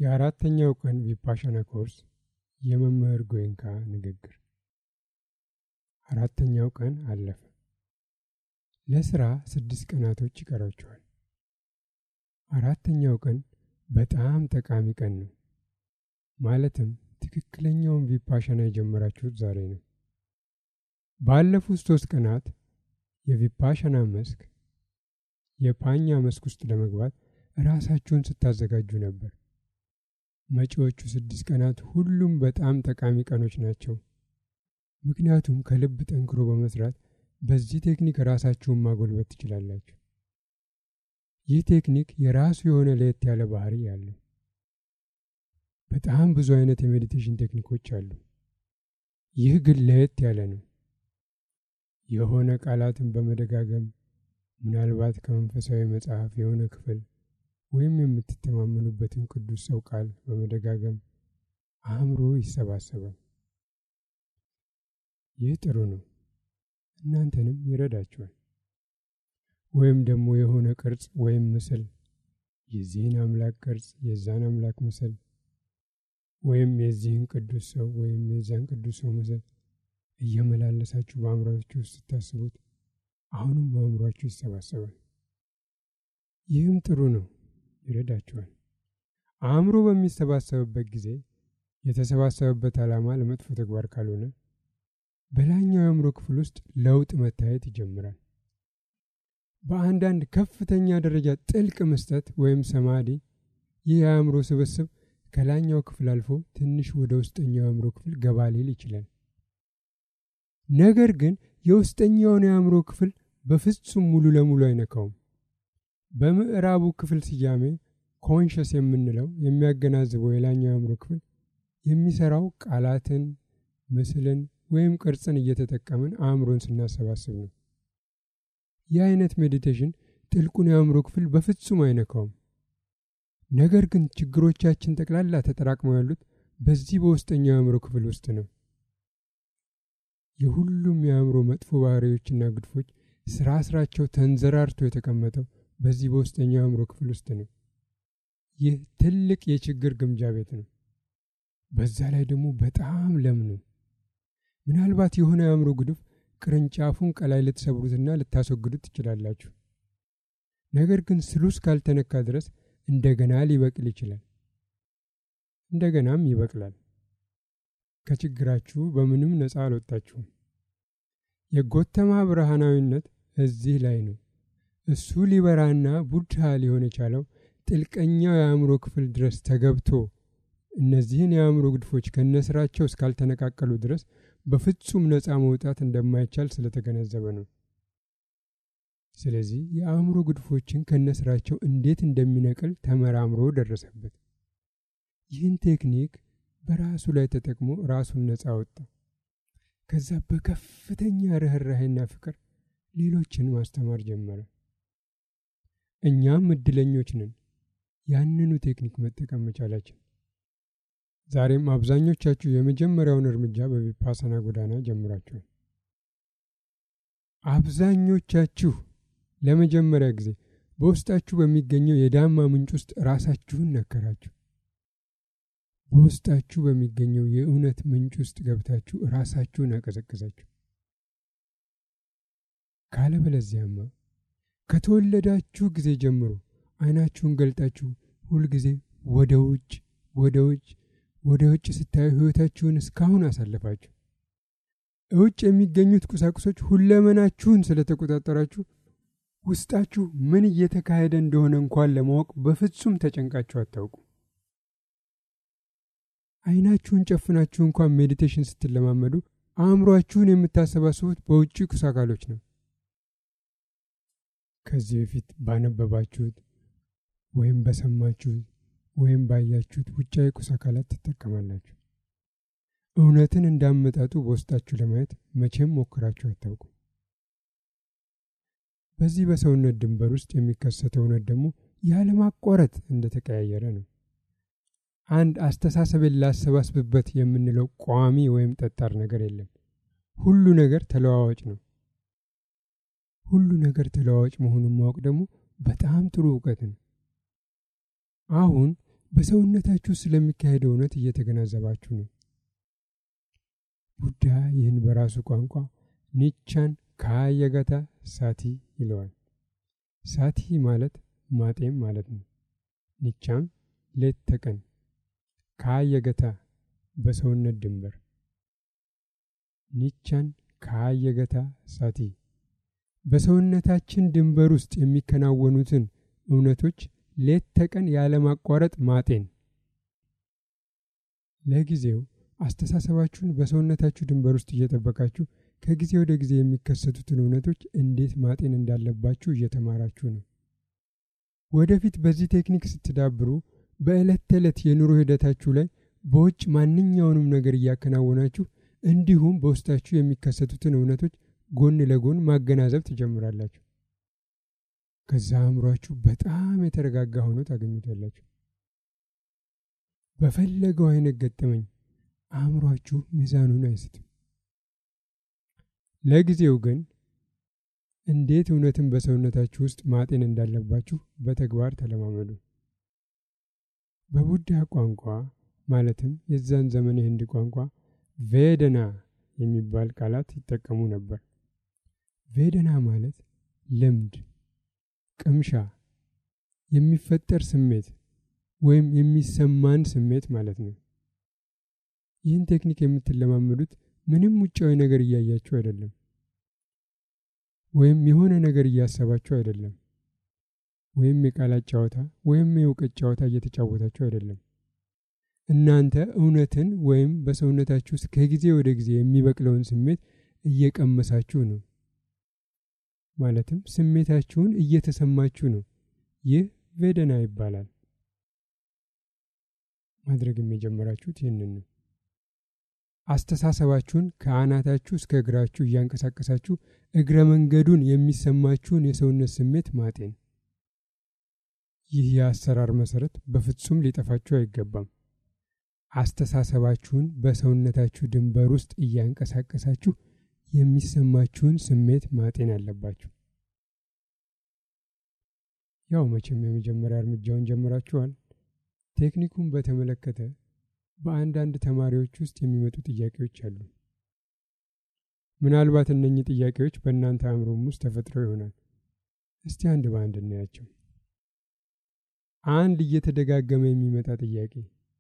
የአራተኛው ቀን ቪፓሻና ኮርስ የመምህር ጎይንካ ንግግር። አራተኛው ቀን አለፈ። ለስራ ስድስት ቀናቶች ይቀራቸዋል። አራተኛው ቀን በጣም ጠቃሚ ቀን ነው። ማለትም ትክክለኛውን ቪፓሻና የጀመራችሁት ዛሬ ነው። ባለፉት ሶስት ቀናት የቪፓሻና መስክ የፓኛ መስክ ውስጥ ለመግባት ራሳችሁን ስታዘጋጁ ነበር። መጪዎቹ ስድስት ቀናት ሁሉም በጣም ጠቃሚ ቀኖች ናቸው። ምክንያቱም ከልብ ጠንክሮ በመስራት በዚህ ቴክኒክ ራሳችሁን ማጎልበት ትችላላችሁ። ይህ ቴክኒክ የራሱ የሆነ ለየት ያለ ባህሪ ያለው በጣም ብዙ አይነት የሜዲቴሽን ቴክኒኮች አሉ። ይህ ግን ለየት ያለ ነው። የሆነ ቃላትን በመደጋገም ምናልባት ከመንፈሳዊ መጽሐፍ የሆነ ክፍል ወይም የምትተማመኑበትን ቅዱስ ሰው ቃል በመደጋገም አእምሮ ይሰባሰባል። ይህ ጥሩ ነው፣ እናንተንም ይረዳችኋል። ወይም ደግሞ የሆነ ቅርጽ ወይም ምስል የዚህን አምላክ ቅርጽ፣ የዛን አምላክ ምስል ወይም የዚህን ቅዱስ ሰው ወይም የዛን ቅዱስ ሰው ምስል እየመላለሳችሁ በአእምሯችሁ ውስጥ ስታስቡት አሁንም አእምሯችሁ ይሰባሰባል። ይህም ጥሩ ነው፣ ይረዳችኋል። አእምሮ በሚሰባሰብበት ጊዜ የተሰባሰበበት ዓላማ ለመጥፎ ተግባር ካልሆነ በላይኛው የአእምሮ ክፍል ውስጥ ለውጥ መታየት ይጀምራል። በአንዳንድ ከፍተኛ ደረጃ ጥልቅ መስጠት ወይም ሰማዲ ይህ የአእምሮ ስብስብ ከላይኛው ክፍል አልፎ ትንሽ ወደ ውስጠኛው የአእምሮ ክፍል ገባ ሊል ይችላል። ነገር ግን የውስጠኛውን የአእምሮ ክፍል በፍጹም ሙሉ ለሙሉ አይነካውም። በምዕራቡ ክፍል ስያሜ ኮንሸስ የምንለው የሚያገናዝበው የላይኛው የአእምሮ ክፍል የሚሰራው ቃላትን፣ ምስልን ወይም ቅርጽን እየተጠቀምን አእምሮን ስናሰባስብ ነው። ይህ አይነት ሜዲቴሽን ጥልቁን የአእምሮ ክፍል በፍጹም አይነካውም። ነገር ግን ችግሮቻችን ጠቅላላ ተጠራቅመው ያሉት በዚህ በውስጠኛው የአእምሮ ክፍል ውስጥ ነው። የሁሉም የአእምሮ መጥፎ ባህሪዎችና ግድፎች ስራ ስራቸው ተንዘራርቶ የተቀመጠው በዚህ በውስጠኛው የአእምሮ ክፍል ውስጥ ነው። ይህ ትልቅ የችግር ግምጃ ቤት ነው። በዛ ላይ ደግሞ በጣም ለም ነው። ምናልባት የሆነ የአእምሮ ግድፍ ቅርንጫፉን ቀላይ ልትሰብሩትና ልታስወግዱት ትችላላችሁ። ነገር ግን ስሉ እስካልተነካ ድረስ እንደገና ሊበቅል ይችላል። እንደገናም ይበቅላል። ከችግራችሁ በምንም ነፃ አልወጣችሁም። የጎተማ ብርሃናዊነት እዚህ ላይ ነው። እሱ ሊበራና ቡድሃ ሊሆን የቻለው ጥልቀኛው የአእምሮ ክፍል ድረስ ተገብቶ እነዚህን የአእምሮ ግድፎች ከነስራቸው እስካልተነቃቀሉ ድረስ በፍጹም ነፃ መውጣት እንደማይቻል ስለተገነዘበ ነው። ስለዚህ የአእምሮ ግድፎችን ከነስራቸው እንዴት እንደሚነቅል ተመራምሮ ደረሰበት። ይህን ቴክኒክ በራሱ ላይ ተጠቅሞ ራሱን ነፃ ወጣ። ከዛ በከፍተኛ ርኅራሄና ፍቅር ሌሎችን ማስተማር ጀመረ። እኛም እድለኞች ነን ያንኑ ቴክኒክ መጠቀም መቻላችን። ዛሬም አብዛኞቻችሁ የመጀመሪያውን እርምጃ በቪፓሳና ጎዳና ጀምራችኋል። አብዛኞቻችሁ ለመጀመሪያ ጊዜ በውስጣችሁ በሚገኘው የዳማ ምንጭ ውስጥ ራሳችሁን ነከራችሁ። በውስጣችሁ በሚገኘው የእውነት ምንጭ ውስጥ ገብታችሁ ራሳችሁን አቀዘቅዛችሁ። ካለበለዚያማ ከተወለዳችሁ ጊዜ ጀምሮ አይናችሁን ገልጣችሁ ሁልጊዜ ወደ ውጭ ወደ ውጭ ወደ ውጭ ስታዩ ሕይወታችሁን እስካሁን አሳለፋችሁ። እውጭ የሚገኙት ቁሳቁሶች ሁለመናችሁን ስለተቆጣጠራችሁ ውስጣችሁ ምን እየተካሄደ እንደሆነ እንኳን ለማወቅ በፍጹም ተጨንቃችሁ አታውቁ። አይናችሁን ጨፍናችሁ እንኳን ሜዲቴሽን ስትለማመዱ አእምሯችሁን የምታሰባስቡት በውጭ ቁስ አካሎች ነው። ከዚህ በፊት ባነበባችሁት ወይም በሰማችሁት ወይም ባያችሁት ውጫዊ ቁስ አካላት ትጠቀማላችሁ። እውነትን እንዳመጣጡ በውስጣችሁ ለማየት መቼም ሞክራችሁ አታውቁ። በዚህ በሰውነት ድንበር ውስጥ የሚከሰተው እውነት ደግሞ ያለማቋረጥ እንደተቀያየረ ነው። አንድ አስተሳሰብን ላሰባስብበት የምንለው ቋሚ ወይም ጠጣር ነገር የለም። ሁሉ ነገር ተለዋዋጭ ነው። ሁሉ ነገር ተለዋዋጭ መሆኑን ማወቅ ደግሞ በጣም ጥሩ እውቀት ነው። አሁን በሰውነታችሁ ስለሚካሄደው እውነት እየተገናዘባችሁ ነው። ቡዳ ይህን በራሱ ቋንቋ ኒቻን ካየገታ ሳቲ ይለዋል። ሳቲ ማለት ማጤም ማለት ነው። ኒቻም ሌት ተቀን ካየገታ በሰውነት ድንበር ኒቻን ካየገታ ሳቲ በሰውነታችን ድንበር ውስጥ የሚከናወኑትን እውነቶች ሌት ተቀን ያለማቋረጥ ማጤን። ለጊዜው አስተሳሰባችሁን በሰውነታችሁ ድንበር ውስጥ እየጠበቃችሁ ከጊዜ ወደ ጊዜ የሚከሰቱትን እውነቶች እንዴት ማጤን እንዳለባችሁ እየተማራችሁ ነው። ወደፊት በዚህ ቴክኒክ ስትዳብሩ በዕለት ተዕለት የኑሮ ሂደታችሁ ላይ በውጭ ማንኛውንም ነገር እያከናወናችሁ እንዲሁም በውስጣችሁ የሚከሰቱትን እውነቶች ጎን ለጎን ማገናዘብ ትጀምራላችሁ። ከዛ አእምሯችሁ በጣም የተረጋጋ ሆኖ ታገኙታላችሁ። በፈለገው አይነት ገጠመኝ አእምሯችሁ ሚዛኑን አይስትም። ለጊዜው ግን እንዴት እውነትን በሰውነታችሁ ውስጥ ማጤን እንዳለባችሁ በተግባር ተለማመዱ። በቡዳ ቋንቋ ማለትም የዛን ዘመን የህንድ ቋንቋ ቬደና የሚባል ቃላት ይጠቀሙ ነበር። ቬደና ማለት ልምድ፣ ቅምሻ፣ የሚፈጠር ስሜት ወይም የሚሰማን ስሜት ማለት ነው። ይህን ቴክኒክ የምትለማመዱት ምንም ውጫዊ ነገር እያያችሁ አይደለም፣ ወይም የሆነ ነገር እያሰባችሁ አይደለም፣ ወይም የቃላት ጨዋታ ወይም የእውቀት ጨዋታ እየተጫወታችሁ አይደለም። እናንተ እውነትን ወይም በሰውነታችሁ ውስጥ ከጊዜ ወደ ጊዜ የሚበቅለውን ስሜት እየቀመሳችሁ ነው። ማለትም ስሜታችሁን እየተሰማችሁ ነው። ይህ ቬደና ይባላል። ማድረግም የጀመራችሁት ይህንን ነው። አስተሳሰባችሁን ከአናታችሁ እስከ እግራችሁ እያንቀሳቀሳችሁ እግረ መንገዱን የሚሰማችሁን የሰውነት ስሜት ማጤን። ይህ የአሰራር መሰረት በፍጹም ሊጠፋችሁ አይገባም። አስተሳሰባችሁን በሰውነታችሁ ድንበር ውስጥ እያንቀሳቀሳችሁ የሚሰማችሁን ስሜት ማጤን አለባችሁ። ያው መቼም የመጀመሪያ እርምጃውን ጀምራችኋል። ቴክኒኩን በተመለከተ በአንዳንድ ተማሪዎች ውስጥ የሚመጡ ጥያቄዎች አሉ። ምናልባት እነኚህ ጥያቄዎች በእናንተ አእምሮም ውስጥ ተፈጥረው ይሆናል። እስቲ አንድ በአንድ እናያቸው። አንድ እየተደጋገመ የሚመጣ ጥያቄ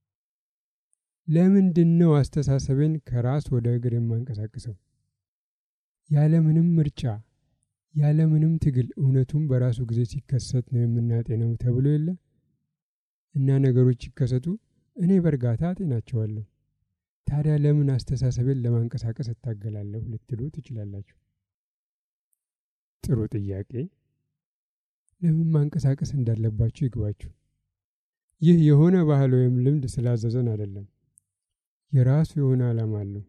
ለምንድን ነው አስተሳሰቤን ከራስ ወደ እግር የማንቀሳቅሰው? ያለምንም ምርጫ ያለምንም ትግል እውነቱም በራሱ ጊዜ ሲከሰት ነው የምናጤነው ተብሎ የለ እና ነገሮች ሲከሰቱ እኔ በእርጋታ አጤናቸዋለሁ። ታዲያ ለምን አስተሳሰቤን ለማንቀሳቀስ እታገላለሁ ልትሉ ትችላላችሁ። ጥሩ ጥያቄ። ለምን ማንቀሳቀስ እንዳለባችሁ ይግባችሁ። ይህ የሆነ ባህል ወይም ልምድ ስላዘዘን አይደለም። የራሱ የሆነ ዓላማ አለው።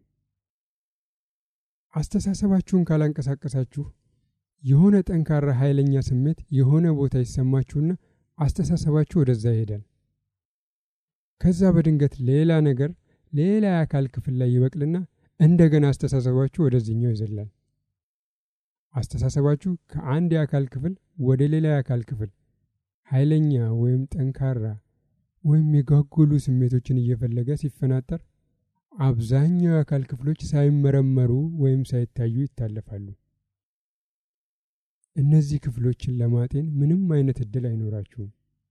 አስተሳሰባችሁን ካላንቀሳቀሳችሁ የሆነ ጠንካራ ኃይለኛ ስሜት የሆነ ቦታ ይሰማችሁና አስተሳሰባችሁ ወደዛ ይሄዳል። ከዛ በድንገት ሌላ ነገር ሌላ የአካል ክፍል ላይ ይበቅልና እንደገና አስተሳሰባችሁ ወደዚህኛው ይዘላል። አስተሳሰባችሁ ከአንድ የአካል ክፍል ወደ ሌላ የአካል ክፍል ኃይለኛ ወይም ጠንካራ ወይም የጓጉሉ ስሜቶችን እየፈለገ ሲፈናጠር አብዛኛው የአካል ክፍሎች ሳይመረመሩ ወይም ሳይታዩ ይታለፋሉ። እነዚህ ክፍሎችን ለማጤን ምንም አይነት እድል አይኖራችሁም።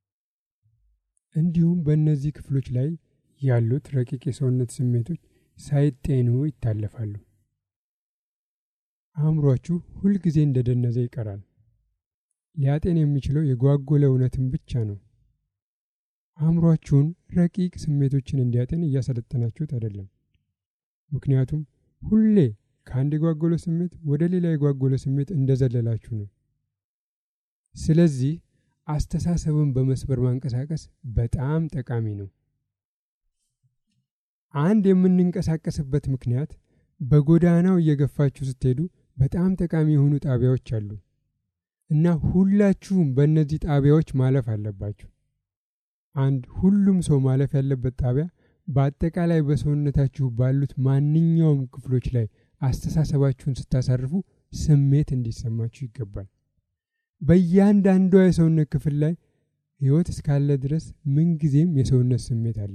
እንዲሁም በእነዚህ ክፍሎች ላይ ያሉት ረቂቅ የሰውነት ስሜቶች ሳይጤኑ ይታለፋሉ። አእምሯችሁ ሁልጊዜ እንደደነዘ ይቀራል። ሊያጤን የሚችለው የጓጎለ እውነትን ብቻ ነው። አእምሯችሁን ረቂቅ ስሜቶችን እንዲያጤን እያሰለጠናችሁት አይደለም። ምክንያቱም ሁሌ ከአንድ የጓጎለ ስሜት ወደ ሌላ የጓጎለ ስሜት እንደዘለላችሁ ነው። ስለዚህ አስተሳሰብን በመስበር ማንቀሳቀስ በጣም ጠቃሚ ነው። አንድ የምንንቀሳቀስበት ምክንያት በጎዳናው እየገፋችሁ ስትሄዱ በጣም ጠቃሚ የሆኑ ጣቢያዎች አሉ እና ሁላችሁም በእነዚህ ጣቢያዎች ማለፍ አለባችሁ። አንድ ሁሉም ሰው ማለፍ ያለበት ጣቢያ በአጠቃላይ በሰውነታችሁ ባሉት ማንኛውም ክፍሎች ላይ አስተሳሰባችሁን ስታሳርፉ ስሜት እንዲሰማችሁ ይገባል። በእያንዳንዷ የሰውነት ክፍል ላይ ሕይወት እስካለ ድረስ ምንጊዜም የሰውነት ስሜት አለ።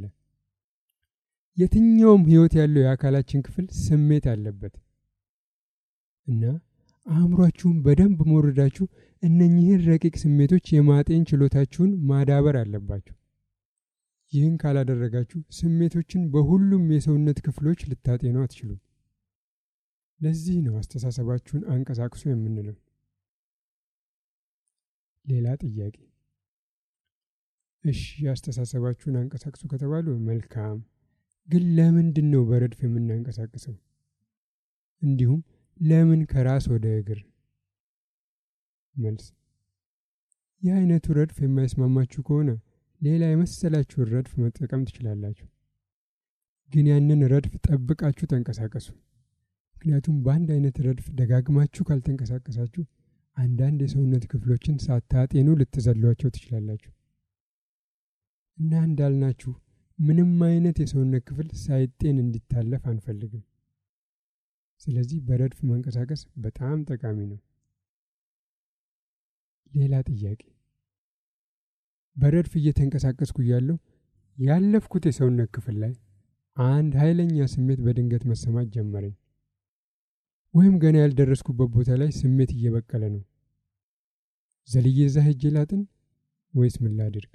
የትኛውም ሕይወት ያለው የአካላችን ክፍል ስሜት አለበት እና አእምሯችሁን በደንብ መውረዳችሁ እነኚህን ረቂቅ ስሜቶች የማጤን ችሎታችሁን ማዳበር አለባችሁ። ይህን ካላደረጋችሁ ስሜቶችን በሁሉም የሰውነት ክፍሎች ልታጤኑ አትችሉም። ለዚህ ነው አስተሳሰባችሁን አንቀሳቅሱ የምንለው። ሌላ ጥያቄ። እሺ አስተሳሰባችሁን አንቀሳቅሱ ከተባሉ መልካም፣ ግን ለምንድን ነው በረድፍ የምናንቀሳቅሰው? እንዲሁም ለምን ከራስ ወደ እግር? መልስ ይህ አይነቱ ረድፍ የማይስማማችሁ ከሆነ ሌላ የመሰላችሁን ረድፍ መጠቀም ትችላላችሁ። ግን ያንን ረድፍ ጠብቃችሁ ተንቀሳቀሱ። ምክንያቱም በአንድ አይነት ረድፍ ደጋግማችሁ ካልተንቀሳቀሳችሁ አንዳንድ የሰውነት ክፍሎችን ሳታጤኑ ልትዘሏቸው ትችላላችሁ እና እንዳልናችሁ ምንም አይነት የሰውነት ክፍል ሳይጤን እንዲታለፍ አንፈልግም። ስለዚህ በረድፍ መንቀሳቀስ በጣም ጠቃሚ ነው። ሌላ ጥያቄ። በረድፍ እየተንቀሳቀስኩ እያለሁ ያለፍኩት የሰውነት ክፍል ላይ አንድ ኃይለኛ ስሜት በድንገት መሰማት ጀመረኝ። ወይም ገና ያልደረስኩበት ቦታ ላይ ስሜት እየበቀለ ነው። ዘልዬ እዛ ሄጄ ላጥን ወይስ ምን ላድርግ?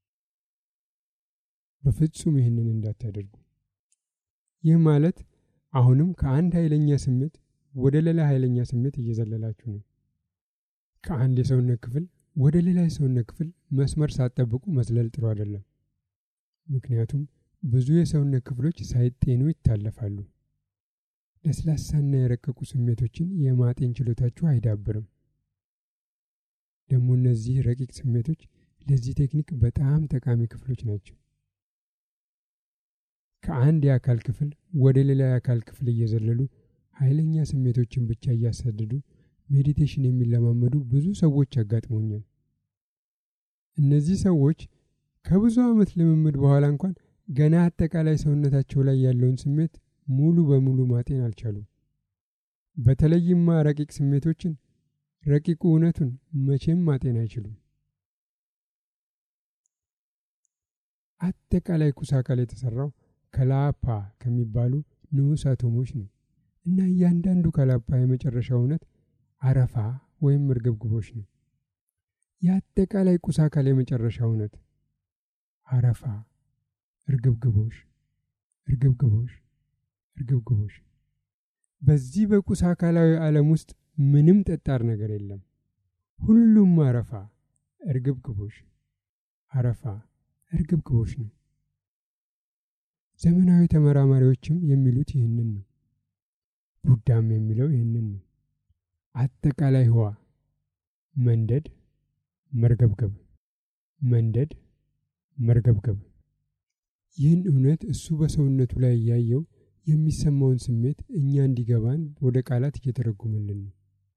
በፍጹም ይህንን እንዳታደርጉ። ይህ ማለት አሁንም ከአንድ ኃይለኛ ስሜት ወደ ሌላ ኃይለኛ ስሜት እየዘለላችሁ ነው። ከአንድ የሰውነት ክፍል ወደ ሌላ የሰውነት ክፍል መስመር ሳትጠብቁ መዝለል ጥሩ አይደለም። ምክንያቱም ብዙ የሰውነት ክፍሎች ሳይጤኑ ይታለፋሉ። ለስላሳና የረቀቁ ስሜቶችን የማጤን ችሎታችሁ አይዳብርም። ደግሞ እነዚህ ረቂቅ ስሜቶች ለዚህ ቴክኒክ በጣም ጠቃሚ ክፍሎች ናቸው። ከአንድ የአካል ክፍል ወደ ሌላ የአካል ክፍል እየዘለሉ ኃይለኛ ስሜቶችን ብቻ እያሳደዱ ሜዲቴሽን የሚለማመዱ ብዙ ሰዎች አጋጥመውኛል። እነዚህ ሰዎች ከብዙ ዓመት ልምምድ በኋላ እንኳን ገና አጠቃላይ ሰውነታቸው ላይ ያለውን ስሜት ሙሉ በሙሉ ማጤን አልቻሉም። በተለይማ ረቂቅ ስሜቶችን፣ ረቂቁ እውነቱን መቼም ማጤን አይችሉም። አጠቃላይ ኩስ አካል የተሰራው ከላፓ ከሚባሉ ንዑስ አቶሞች ነው እና እያንዳንዱ ከላፓ የመጨረሻው እውነት አረፋ ወይም እርግብግቦች ነው። የአጠቃላይ ቁስ አካል የመጨረሻ እውነት አረፋ፣ እርግብግቦሽ፣ እርግብግቦሽ፣ እርግብግቦሽ። በዚህ በቁስ አካላዊ ዓለም ውስጥ ምንም ጠጣር ነገር የለም። ሁሉም አረፋ፣ እርግብግቦሽ፣ አረፋ፣ እርግብግቦሽ ነው። ዘመናዊ ተመራማሪዎችም የሚሉት ይህንን ነው። ቡዳም የሚለው ይህንን ነው። አጠቃላይ ህዋ መንደድ፣ መርገብገብ፣ መንደድ፣ መርገብገብ። ይህን እውነት እሱ በሰውነቱ ላይ እያየው የሚሰማውን ስሜት እኛ እንዲገባን ወደ ቃላት እየተረጎመልን ነው።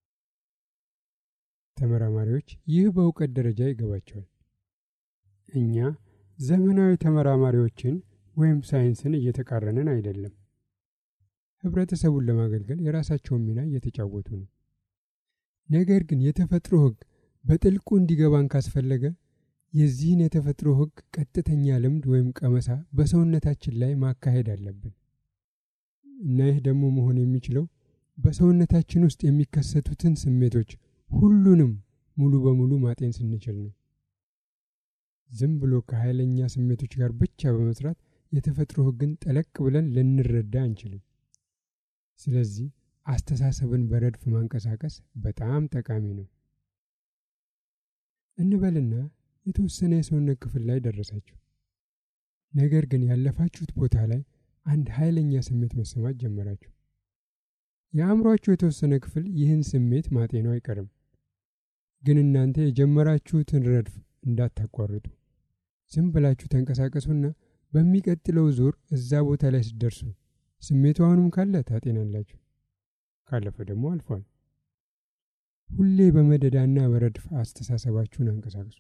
ተመራማሪዎች ይህ በእውቀት ደረጃ ይገባቸዋል። እኛ ዘመናዊ ተመራማሪዎችን ወይም ሳይንስን እየተቃረንን አይደለም። ህብረተሰቡን ለማገልገል የራሳቸውን ሚና እየተጫወቱ ነው። ነገር ግን የተፈጥሮ ህግ በጥልቁ እንዲገባን ካስፈለገ የዚህን የተፈጥሮ ህግ ቀጥተኛ ልምድ ወይም ቀመሳ በሰውነታችን ላይ ማካሄድ አለብን እና ይህ ደግሞ መሆን የሚችለው በሰውነታችን ውስጥ የሚከሰቱትን ስሜቶች ሁሉንም ሙሉ በሙሉ ማጤን ስንችል ነው። ዝም ብሎ ከኃይለኛ ስሜቶች ጋር ብቻ በመስራት የተፈጥሮ ህግን ጠለቅ ብለን ልንረዳ አንችልም። ስለዚህ አስተሳሰብን በረድፍ ማንቀሳቀስ በጣም ጠቃሚ ነው። እንበልና የተወሰነ የሰውነት ክፍል ላይ ደረሳችሁ። ነገር ግን ያለፋችሁት ቦታ ላይ አንድ ኃይለኛ ስሜት መሰማት ጀመራችሁ። የአእምሯችሁ የተወሰነ ክፍል ይህን ስሜት ማጤኑ አይቀርም። ግን እናንተ የጀመራችሁትን ረድፍ እንዳታቋርጡ ዝም ብላችሁ ተንቀሳቀሱና በሚቀጥለው ዙር እዛ ቦታ ላይ ስትደርሱ ስሜቱ አሁንም ካለ ታጤናላችሁ፣ ካለፈ ደግሞ አልፏል። ሁሌ በመደዳና በረድፍ አስተሳሰባችሁን አንቀሳቅሱ።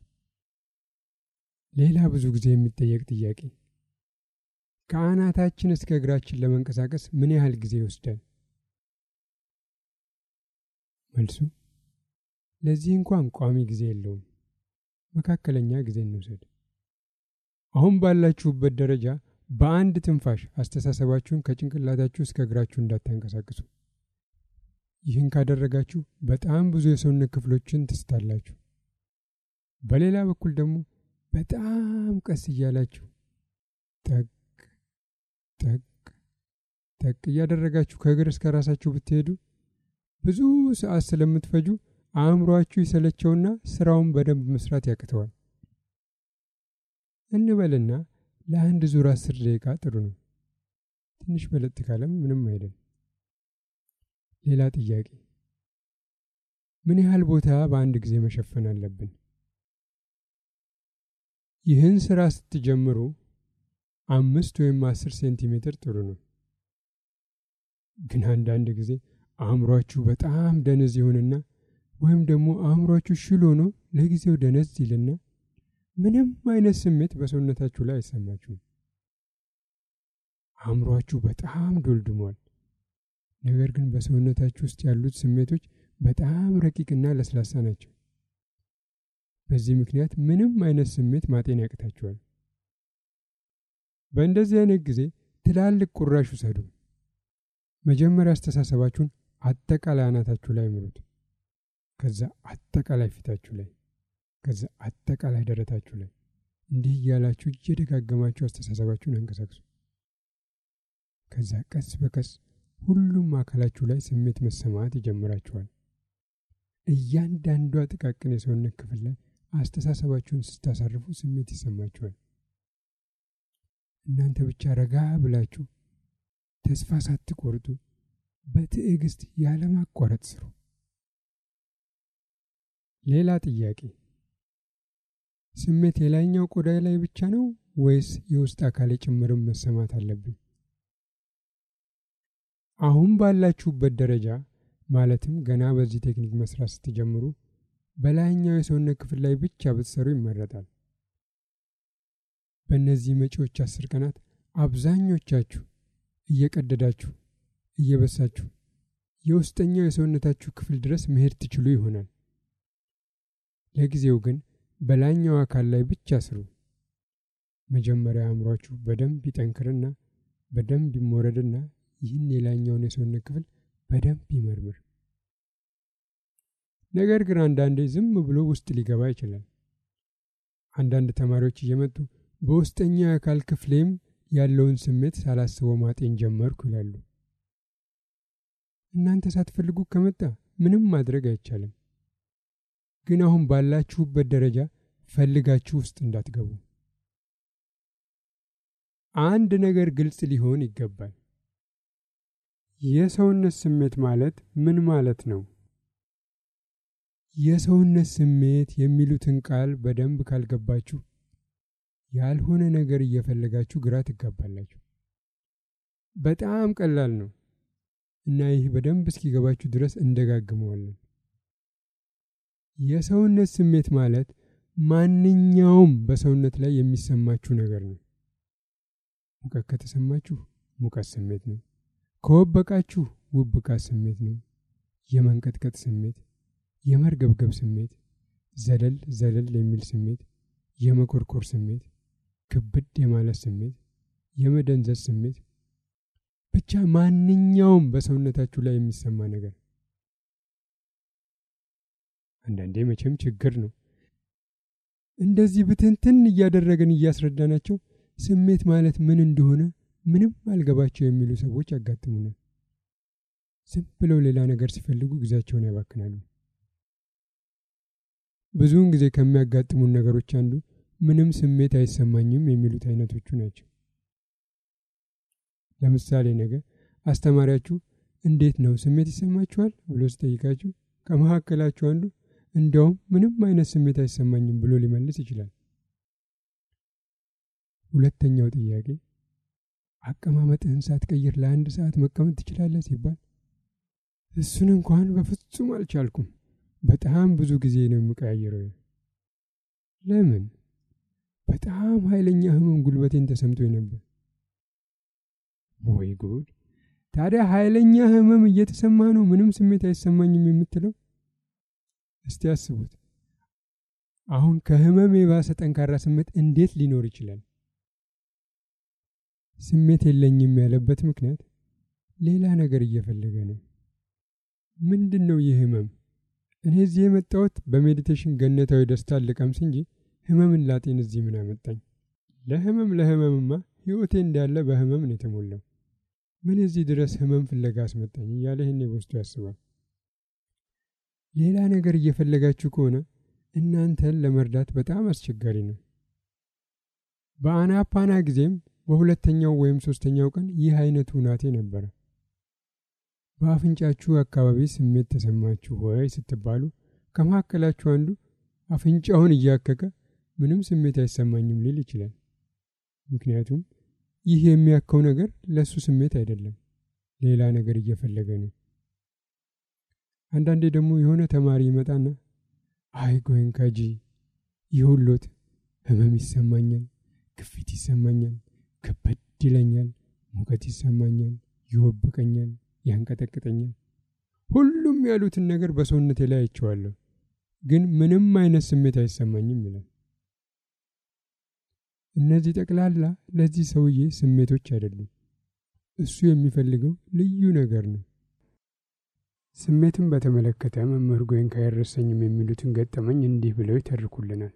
ሌላ ብዙ ጊዜ የሚጠየቅ ጥያቄ ከአናታችን እስከ እግራችን ለመንቀሳቀስ ምን ያህል ጊዜ ይወስዳል? መልሱ ለዚህ እንኳን ቋሚ ጊዜ የለውም። መካከለኛ ጊዜ እንውሰድ። አሁን ባላችሁበት ደረጃ በአንድ ትንፋሽ አስተሳሰባችሁን ከጭንቅላታችሁ እስከ እግራችሁ እንዳታንቀሳቅሱ። ይህን ካደረጋችሁ በጣም ብዙ የሰውነት ክፍሎችን ትስታላችሁ። በሌላ በኩል ደግሞ በጣም ቀስ እያላችሁ ጠቅ ጠቅ ጠቅ እያደረጋችሁ ከእግር እስከ ራሳችሁ ብትሄዱ ብዙ ሰዓት ስለምትፈጁ አእምሯችሁ ይሰለቸውና ስራውን በደንብ መስራት ያቅተዋል። እንበልና ለአንድ ዙር አስር ደቂቃ ጥሩ ነው። ትንሽ በለጥ ካለም ምንም አይደል። ሌላ ጥያቄ፣ ምን ያህል ቦታ በአንድ ጊዜ መሸፈን አለብን? ይህን ስራ ስትጀምሩ አምስት ወይም አስር ሴንቲሜትር ጥሩ ነው። ግን አንዳንድ ጊዜ አእምሯችሁ በጣም ደነዝ ይሆንና ወይም ደግሞ አእምሯችሁ ሽል ሆኖ ለጊዜው ደነዝ ይልና ምንም አይነት ስሜት በሰውነታችሁ ላይ አይሰማችሁም። አእምሯችሁ በጣም ዶልድሟል። ነገር ግን በሰውነታችሁ ውስጥ ያሉት ስሜቶች በጣም ረቂቅና ለስላሳ ናቸው። በዚህ ምክንያት ምንም አይነት ስሜት ማጤን ያቅታችኋል። በእንደዚህ አይነት ጊዜ ትላልቅ ቁራሽ ውሰዱ። መጀመሪያ አስተሳሰባችሁን አጠቃላይ አናታችሁ ላይ ምሩት። ከዛ አጠቃላይ ፊታችሁ ላይ፣ ከዛ አጠቃላይ ደረታችሁ ላይ። እንዲህ እያላችሁ እየደጋገማችሁ አስተሳሰባችሁን አንቀሳቅሱ። ከዛ ቀስ በቀስ ሁሉም አካላችሁ ላይ ስሜት መሰማት ይጀምራችኋል። እያንዳንዷ ጥቃቅን የሰውነት ክፍል ላይ አስተሳሰባችሁን ስታሳርፉ ስሜት ይሰማችኋል። እናንተ ብቻ ረጋ ብላችሁ ተስፋ ሳትቆርጡ በትዕግስት ያለማቋረጥ ስሩ። ሌላ ጥያቄ፣ ስሜት የላይኛው ቆዳ ላይ ብቻ ነው ወይስ የውስጥ አካል ጭምርም መሰማት አለብኝ? አሁን ባላችሁበት ደረጃ ማለትም ገና በዚህ ቴክኒክ መስራት ስትጀምሩ በላይኛው የሰውነት ክፍል ላይ ብቻ ብትሰሩ ይመረጣል። በእነዚህ መጪዎች አስር ቀናት አብዛኞቻችሁ እየቀደዳችሁ እየበሳችሁ የውስጠኛው የሰውነታችሁ ክፍል ድረስ መሄድ ትችሉ ይሆናል። ለጊዜው ግን በላይኛው አካል ላይ ብቻ ስሩ። መጀመሪያ አእምሯችሁ በደንብ ይጠንክርና በደንብ ይሞረድና ይህን የላይኛውን የሰውነት ክፍል በደንብ ይመርምር። ነገር ግን አንዳንዴ ዝም ብሎ ውስጥ ሊገባ ይችላል። አንዳንድ ተማሪዎች እየመጡ በውስጠኛው የአካል ክፍሌም ያለውን ስሜት ሳላስበው ማጤን ጀመርኩ ይላሉ። እናንተ ሳትፈልጉ ከመጣ ምንም ማድረግ አይቻልም። ግን አሁን ባላችሁበት ደረጃ ፈልጋችሁ ውስጥ እንዳትገቡ። አንድ ነገር ግልጽ ሊሆን ይገባል። የሰውነት ስሜት ማለት ምን ማለት ነው? የሰውነት ስሜት የሚሉትን ቃል በደንብ ካልገባችሁ ያልሆነ ነገር እየፈለጋችሁ ግራ ትጋባላችሁ። በጣም ቀላል ነው እና ይህ በደንብ እስኪገባችሁ ድረስ እንደጋግመዋለን። የሰውነት ስሜት ማለት ማንኛውም በሰውነት ላይ የሚሰማችሁ ነገር ነው። ሙቀት ከተሰማችሁ ሙቀት ስሜት ነው። ከወበቃችሁ ውብቃት ስሜት ነው። የመንቀጥቀጥ ስሜት፣ የመርገብገብ ስሜት፣ ዘለል ዘለል የሚል ስሜት፣ የመኮርኮር ስሜት፣ ክብድ የማለት ስሜት፣ የመደንዘዝ ስሜት፣ ብቻ ማንኛውም በሰውነታችሁ ላይ የሚሰማ ነገር። አንዳንዴ መቼም ችግር ነው እንደዚህ ብትንትን እያደረገን እያስረዳናቸው ስሜት ማለት ምን እንደሆነ ምንም አልገባቸው የሚሉ ሰዎች ያጋጥሙናል። ዝም ብለው ሌላ ነገር ሲፈልጉ ጊዜያቸውን ያባክናሉ። ብዙውን ጊዜ ከሚያጋጥሙን ነገሮች አንዱ ምንም ስሜት አይሰማኝም የሚሉት አይነቶቹ ናቸው። ለምሳሌ ነገ አስተማሪያችሁ እንዴት ነው ስሜት ይሰማችኋል ብሎ ሲጠይቃችሁ ከመካከላችሁ አንዱ እንዲያውም ምንም አይነት ስሜት አይሰማኝም ብሎ ሊመልስ ይችላል። ሁለተኛው ጥያቄ አቀማመጥህን ሳትቀይር ለአንድ ሰዓት መቀመጥ ትችላለህ ሲባል እሱን እንኳን በፍጹም አልቻልኩም። በጣም ብዙ ጊዜ ነው የምቀያየረው። ለምን? በጣም ኃይለኛ ህመም ጉልበቴን ተሰምቶኝ ነበር። ወይ ጉድ! ታዲያ ኃይለኛ ህመም እየተሰማ ነው ምንም ስሜት አይሰማኝም የምትለው? እስቲ አስቡት። አሁን ከህመም የባሰ ጠንካራ ስሜት እንዴት ሊኖር ይችላል? ስሜት የለኝም ያለበት ምክንያት ሌላ ነገር እየፈለገ ነው። ምንድን ነው ይህ ህመም? እኔ እዚህ የመጣሁት በሜዲቴሽን ገነታዊ ደስታ ልቀምስ እንጂ ህመምን ላጤን እዚህ ምን አመጣኝ? ለህመም ለህመምማ ህይወቴ እንዳለ በህመም ነው የተሞላው። ምን እዚህ ድረስ ህመም ፍለጋ አስመጣኝ እያለ ይህኔ በውስጡ ያስባል። ሌላ ነገር እየፈለጋችሁ ከሆነ እናንተን ለመርዳት በጣም አስቸጋሪ ነው። በአናፓና ጊዜም በሁለተኛው ወይም ሶስተኛው ቀን ይህ አይነቱ ሁናቴ ነበረ። በአፍንጫችሁ አካባቢ ስሜት ተሰማችሁ ወይ ስትባሉ ከመካከላችሁ አንዱ አፍንጫውን እያከከ ምንም ስሜት አይሰማኝም ሊል ይችላል። ምክንያቱም ይህ የሚያከው ነገር ለእሱ ስሜት አይደለም፣ ሌላ ነገር እየፈለገ ነው። አንዳንዴ ደግሞ የሆነ ተማሪ ይመጣና አይ ጎንካጂ ይሁሎት ህመም ይሰማኛል፣ ግፊት ይሰማኛል፣ ከበድ ይለኛል፣ ሙቀት ይሰማኛል፣ ይወብቀኛል፣ ያንቀጠቅጠኛል። ሁሉም ያሉትን ነገር በሰውነቴ ላይ አይቼዋለሁ፣ ግን ምንም አይነት ስሜት አይሰማኝም ይላል። እነዚህ ጠቅላላ ለዚህ ሰውዬ ስሜቶች አይደሉም። እሱ የሚፈልገው ልዩ ነገር ነው። ስሜትን በተመለከተ መምህር ጎይንካ አይረሳኝም የሚሉትን ገጠመኝ እንዲህ ብለው ይተርኩልናል።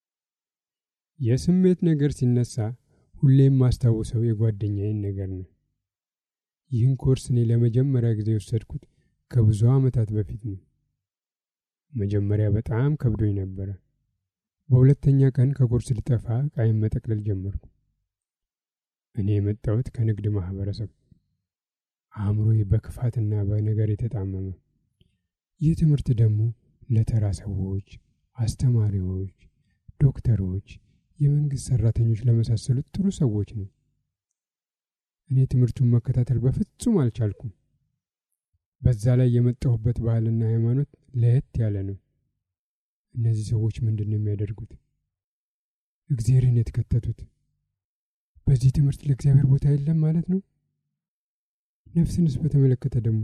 የስሜት ነገር ሲነሳ ሁሌም ማስታውሰው የጓደኛዬን ነገር ነው። ይህን ኮርስ እኔ ለመጀመሪያ ጊዜ የወሰድኩት ከብዙ ዓመታት በፊት ነው። መጀመሪያ በጣም ከብዶኝ ነበረ። በሁለተኛ ቀን ከኮርስ ልጠፋ ቃይም መጠቅለል ጀመርኩ። እኔ የመጣሁት ከንግድ ማህበረሰብ አእምሮዬ በክፋትና በነገር የተጣመመ። ይህ ትምህርት ደግሞ ለተራ ሰዎች፣ አስተማሪዎች፣ ዶክተሮች፣ የመንግስት ሰራተኞች ለመሳሰሉት ጥሩ ሰዎች ነው። እኔ ትምህርቱን መከታተል በፍጹም አልቻልኩም። በዛ ላይ የመጣሁበት ባህልና ሃይማኖት ለየት ያለ ነው። እነዚህ ሰዎች ምንድን ነው የሚያደርጉት? እግዚአብሔርን የተከተቱት። በዚህ ትምህርት ለእግዚአብሔር ቦታ የለም ማለት ነው። ነፍስንስ በተመለከተ ደግሞ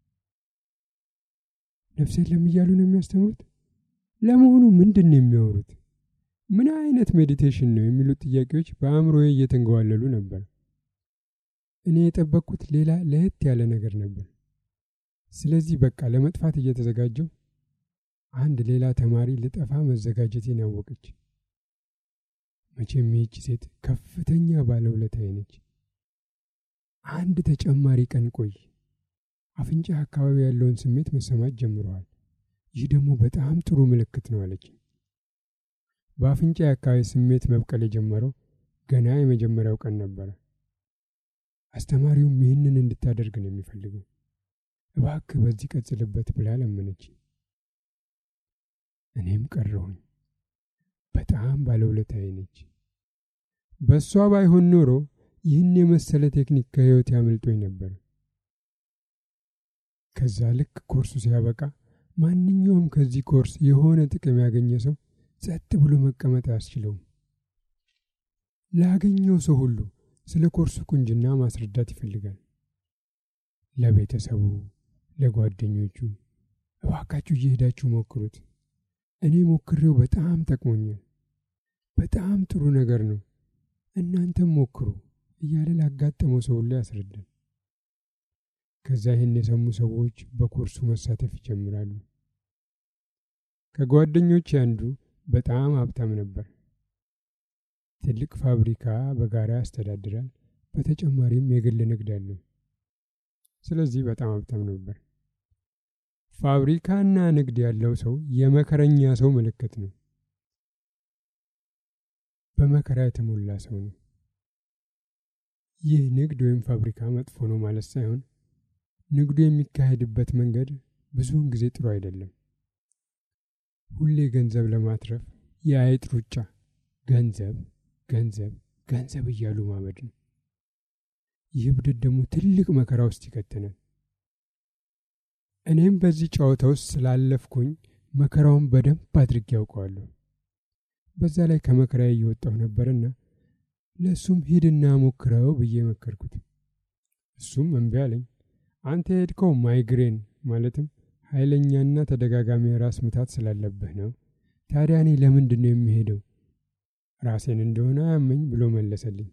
ነፍስ የለም እያሉ ነው የሚያስተምሩት። ለመሆኑ ምንድን ነው የሚያወሩት? ምን አይነት ሜዲቴሽን ነው የሚሉት ጥያቄዎች በአእምሮዬ እየተንገዋለሉ ነበር። እኔ የጠበቅኩት ሌላ ለየት ያለ ነገር ነበር። ስለዚህ በቃ ለመጥፋት እየተዘጋጀው አንድ ሌላ ተማሪ ልጠፋ መዘጋጀቴን አወቀች። መቼም ይህች ሴት ከፍተኛ ባለውለታዬ ነች። አንድ ተጨማሪ ቀን ቆይ፣ አፍንጫ አካባቢ ያለውን ስሜት መሰማት ጀምረዋል። ይህ ደግሞ በጣም ጥሩ ምልክት ነው አለች። በአፍንጫ አካባቢ ስሜት መብቀል የጀመረው ገና የመጀመሪያው ቀን ነበረ። አስተማሪውም ይህንን እንድታደርግ ነው የሚፈልገው። እባክህ በዚህ ቀጽልበት ብላ ለመነች። እኔም ቀረሁኝ። በጣም ባለውለታዬ ነች። በእሷ ባይሆን ኖሮ ይህን የመሰለ ቴክኒክ ከህይወት ያመልጦኝ ነበር። ከዛ ልክ ኮርሱ ሲያበቃ ማንኛውም ከዚህ ኮርስ የሆነ ጥቅም ያገኘ ሰው ጸጥ ብሎ መቀመጥ አያስችለውም። ላገኘው ሰው ሁሉ ስለ ኮርሱ ቁንጅና ማስረዳት ይፈልጋል። ለቤተሰቡ፣ ለጓደኞቹ እባካችሁ እየሄዳችሁ ሞክሩት። እኔ ሞክሬው በጣም ጠቅሞኛል። በጣም ጥሩ ነገር ነው፣ እናንተም ሞክሩ እያለ ላጋጠመው ሰው ሁሉ ያስረዳል። ከዛ ይህን የሰሙ ሰዎች በኮርሱ መሳተፍ ይጀምራሉ። ከጓደኞች አንዱ በጣም ሀብታም ነበር። ትልቅ ፋብሪካ በጋራ ያስተዳድራል። በተጨማሪም የግል ንግድ አለው። ስለዚህ በጣም ሀብታም ነበር። ፋብሪካና ንግድ ያለው ሰው የመከረኛ ሰው ምልክት ነው። በመከራ የተሞላ ሰው ነው። ይህ ንግድ ወይም ፋብሪካ መጥፎ ነው ማለት ሳይሆን ንግዱ የሚካሄድበት መንገድ ብዙውን ጊዜ ጥሩ አይደለም። ሁሌ ገንዘብ ለማትረፍ የአይጥ ሩጫ፣ ገንዘብ ገንዘብ ገንዘብ እያሉ ማመድ ነው። ይህ ብድት ደግሞ ትልቅ መከራ ውስጥ ይከተናል። እኔም በዚህ ጨዋታ ውስጥ ስላለፍኩኝ መከራውን በደንብ አድርጌ ያውቀዋለሁ። በዛ ላይ ከመከራ እየወጣሁ ነበርና ለእሱም ሂድና ሞክረው ብዬ መከርኩት። እሱም እምቢ አለኝ። አንተ የሄድከው ማይግሬን ማለትም ኃይለኛና ተደጋጋሚ ራስ ምታት ስላለብህ ነው። ታዲያ እኔ ለምንድን ነው የሚሄደው? ራሴን እንደሆነ አያመኝ ብሎ መለሰልኝ።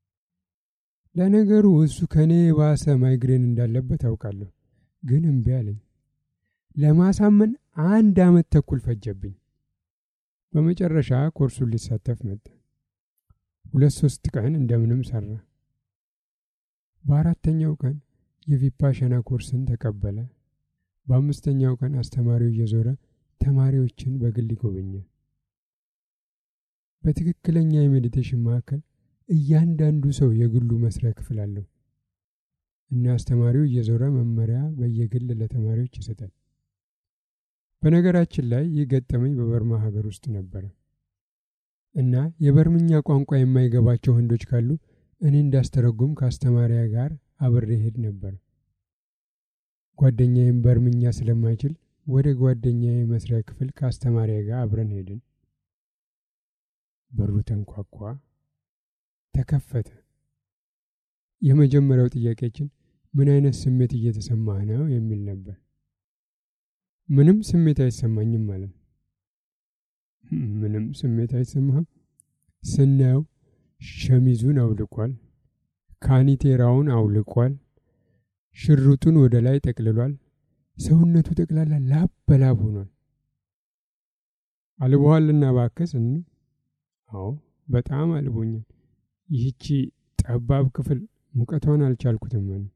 ለነገሩ እሱ ከእኔ የባሰ ማይግሬን እንዳለበት አውቃለሁ፣ ግን እምቢ አለኝ። ለማሳመን አንድ ዓመት ተኩል ፈጀብኝ። በመጨረሻ ኮርሱን ሊሳተፍ መጣ። ሁለት ሶስት ቀን እንደምንም ሰራ። በአራተኛው ቀን የቪፓሻና ኮርስን ተቀበለ። በአምስተኛው ቀን አስተማሪው እየዞረ ተማሪዎችን በግል ይጎበኛል። በትክክለኛ የሜዲቴሽን ማዕከል እያንዳንዱ ሰው የግሉ መስሪያ ክፍል አለው እና አስተማሪው እየዞረ መመሪያ በየግል ለተማሪዎች ይሰጣል። በነገራችን ላይ ይህ ገጠመኝ በበርማ ሀገር ውስጥ ነበረ እና የበርምኛ ቋንቋ የማይገባቸው ህንዶች ካሉ እኔ እንዳስተረጉም ከአስተማሪያ ጋር አብሬ ሄድ ነበር። ጓደኛዬም በርምኛ ስለማይችል ወደ ጓደኛዬ መስሪያ ክፍል ከአስተማሪያ ጋር አብረን ሄድን። በሩ ተንኳኳ፣ ተከፈተ። የመጀመሪያው ጥያቄያችን ምን አይነት ስሜት እየተሰማህ ነው የሚል ነበር። ምንም ስሜት አይሰማኝም ማለት ምንም ስሜት አይሰማህም? ስናየው ሸሚዙን አውልቋል፣ ካኒቴራውን አውልቋል፣ ሽርጡን ወደ ላይ ጠቅልሏል። ሰውነቱ ጠቅላላ ላብ በላብ ሆኗል። አልቦሃልና ባከስ እን አዎ በጣም አልቦኛል። ይህቺ ጠባብ ክፍል ሙቀቷን አልቻልኩትም። ማለት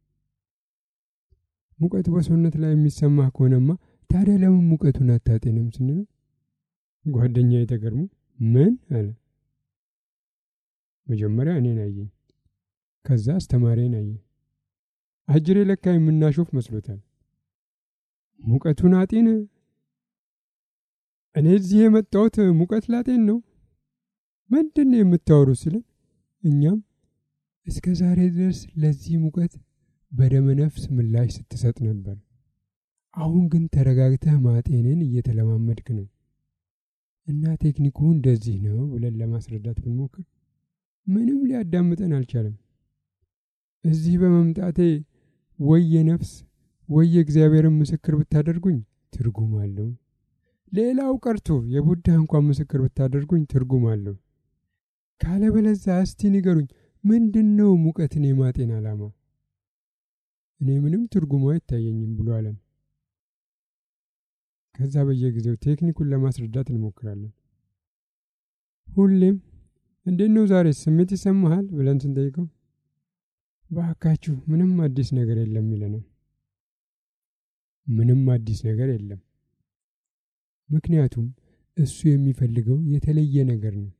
ሙቀት በሰውነት ላይ የሚሰማህ ከሆነማ ታዲያ ለምን ሙቀቱን አታጤንም ስንለው ጓደኛ የተገርሞ ምን አለ። መጀመሪያ እኔን አየኝ፣ ከዛ አስተማሪን አየ። አጅሬ ለካ የምናሾፍ መስሎታል። ሙቀቱን አጤን? እኔ እዚህ የመጣሁት ሙቀት ላጤን ነው። ምንድን ነው የምታወሩ ሲለን እኛም እስከ ዛሬ ድረስ ለዚህ ሙቀት በደመ ነፍስ ምላሽ ስትሰጥ ነበር። አሁን ግን ተረጋግተህ ማጤንን እየተለማመድክ ነው እና ቴክኒኩ እንደዚህ ነው ብለን ለማስረዳት ብንሞክር ምንም ሊያዳምጠን አልቻለም። እዚህ በመምጣቴ ወይ የነፍስ ወይ የእግዚአብሔርን ምስክር ብታደርጉኝ ትርጉም አለው። ሌላው ቀርቶ የቡዳ እንኳን ምስክር ብታደርጉኝ ትርጉም አለው። ካለበለዛ እስቲ ንገሩኝ፣ ምንድን ነው ሙቀትን የማጤን ዓላማ? እኔ ምንም ትርጉሙ አይታየኝም ብሎ አለን። ከዛ በየጊዜው ቴክኒኩን ለማስረዳት እንሞክራለን። ሁሌም እንዴት ነው ዛሬ ስሜት ይሰማሃል ብለን ስንጠይቀው በአካችሁ ምንም አዲስ ነገር የለም ይለናል። ምንም አዲስ ነገር የለም። ምክንያቱም እሱ የሚፈልገው የተለየ ነገር ነው።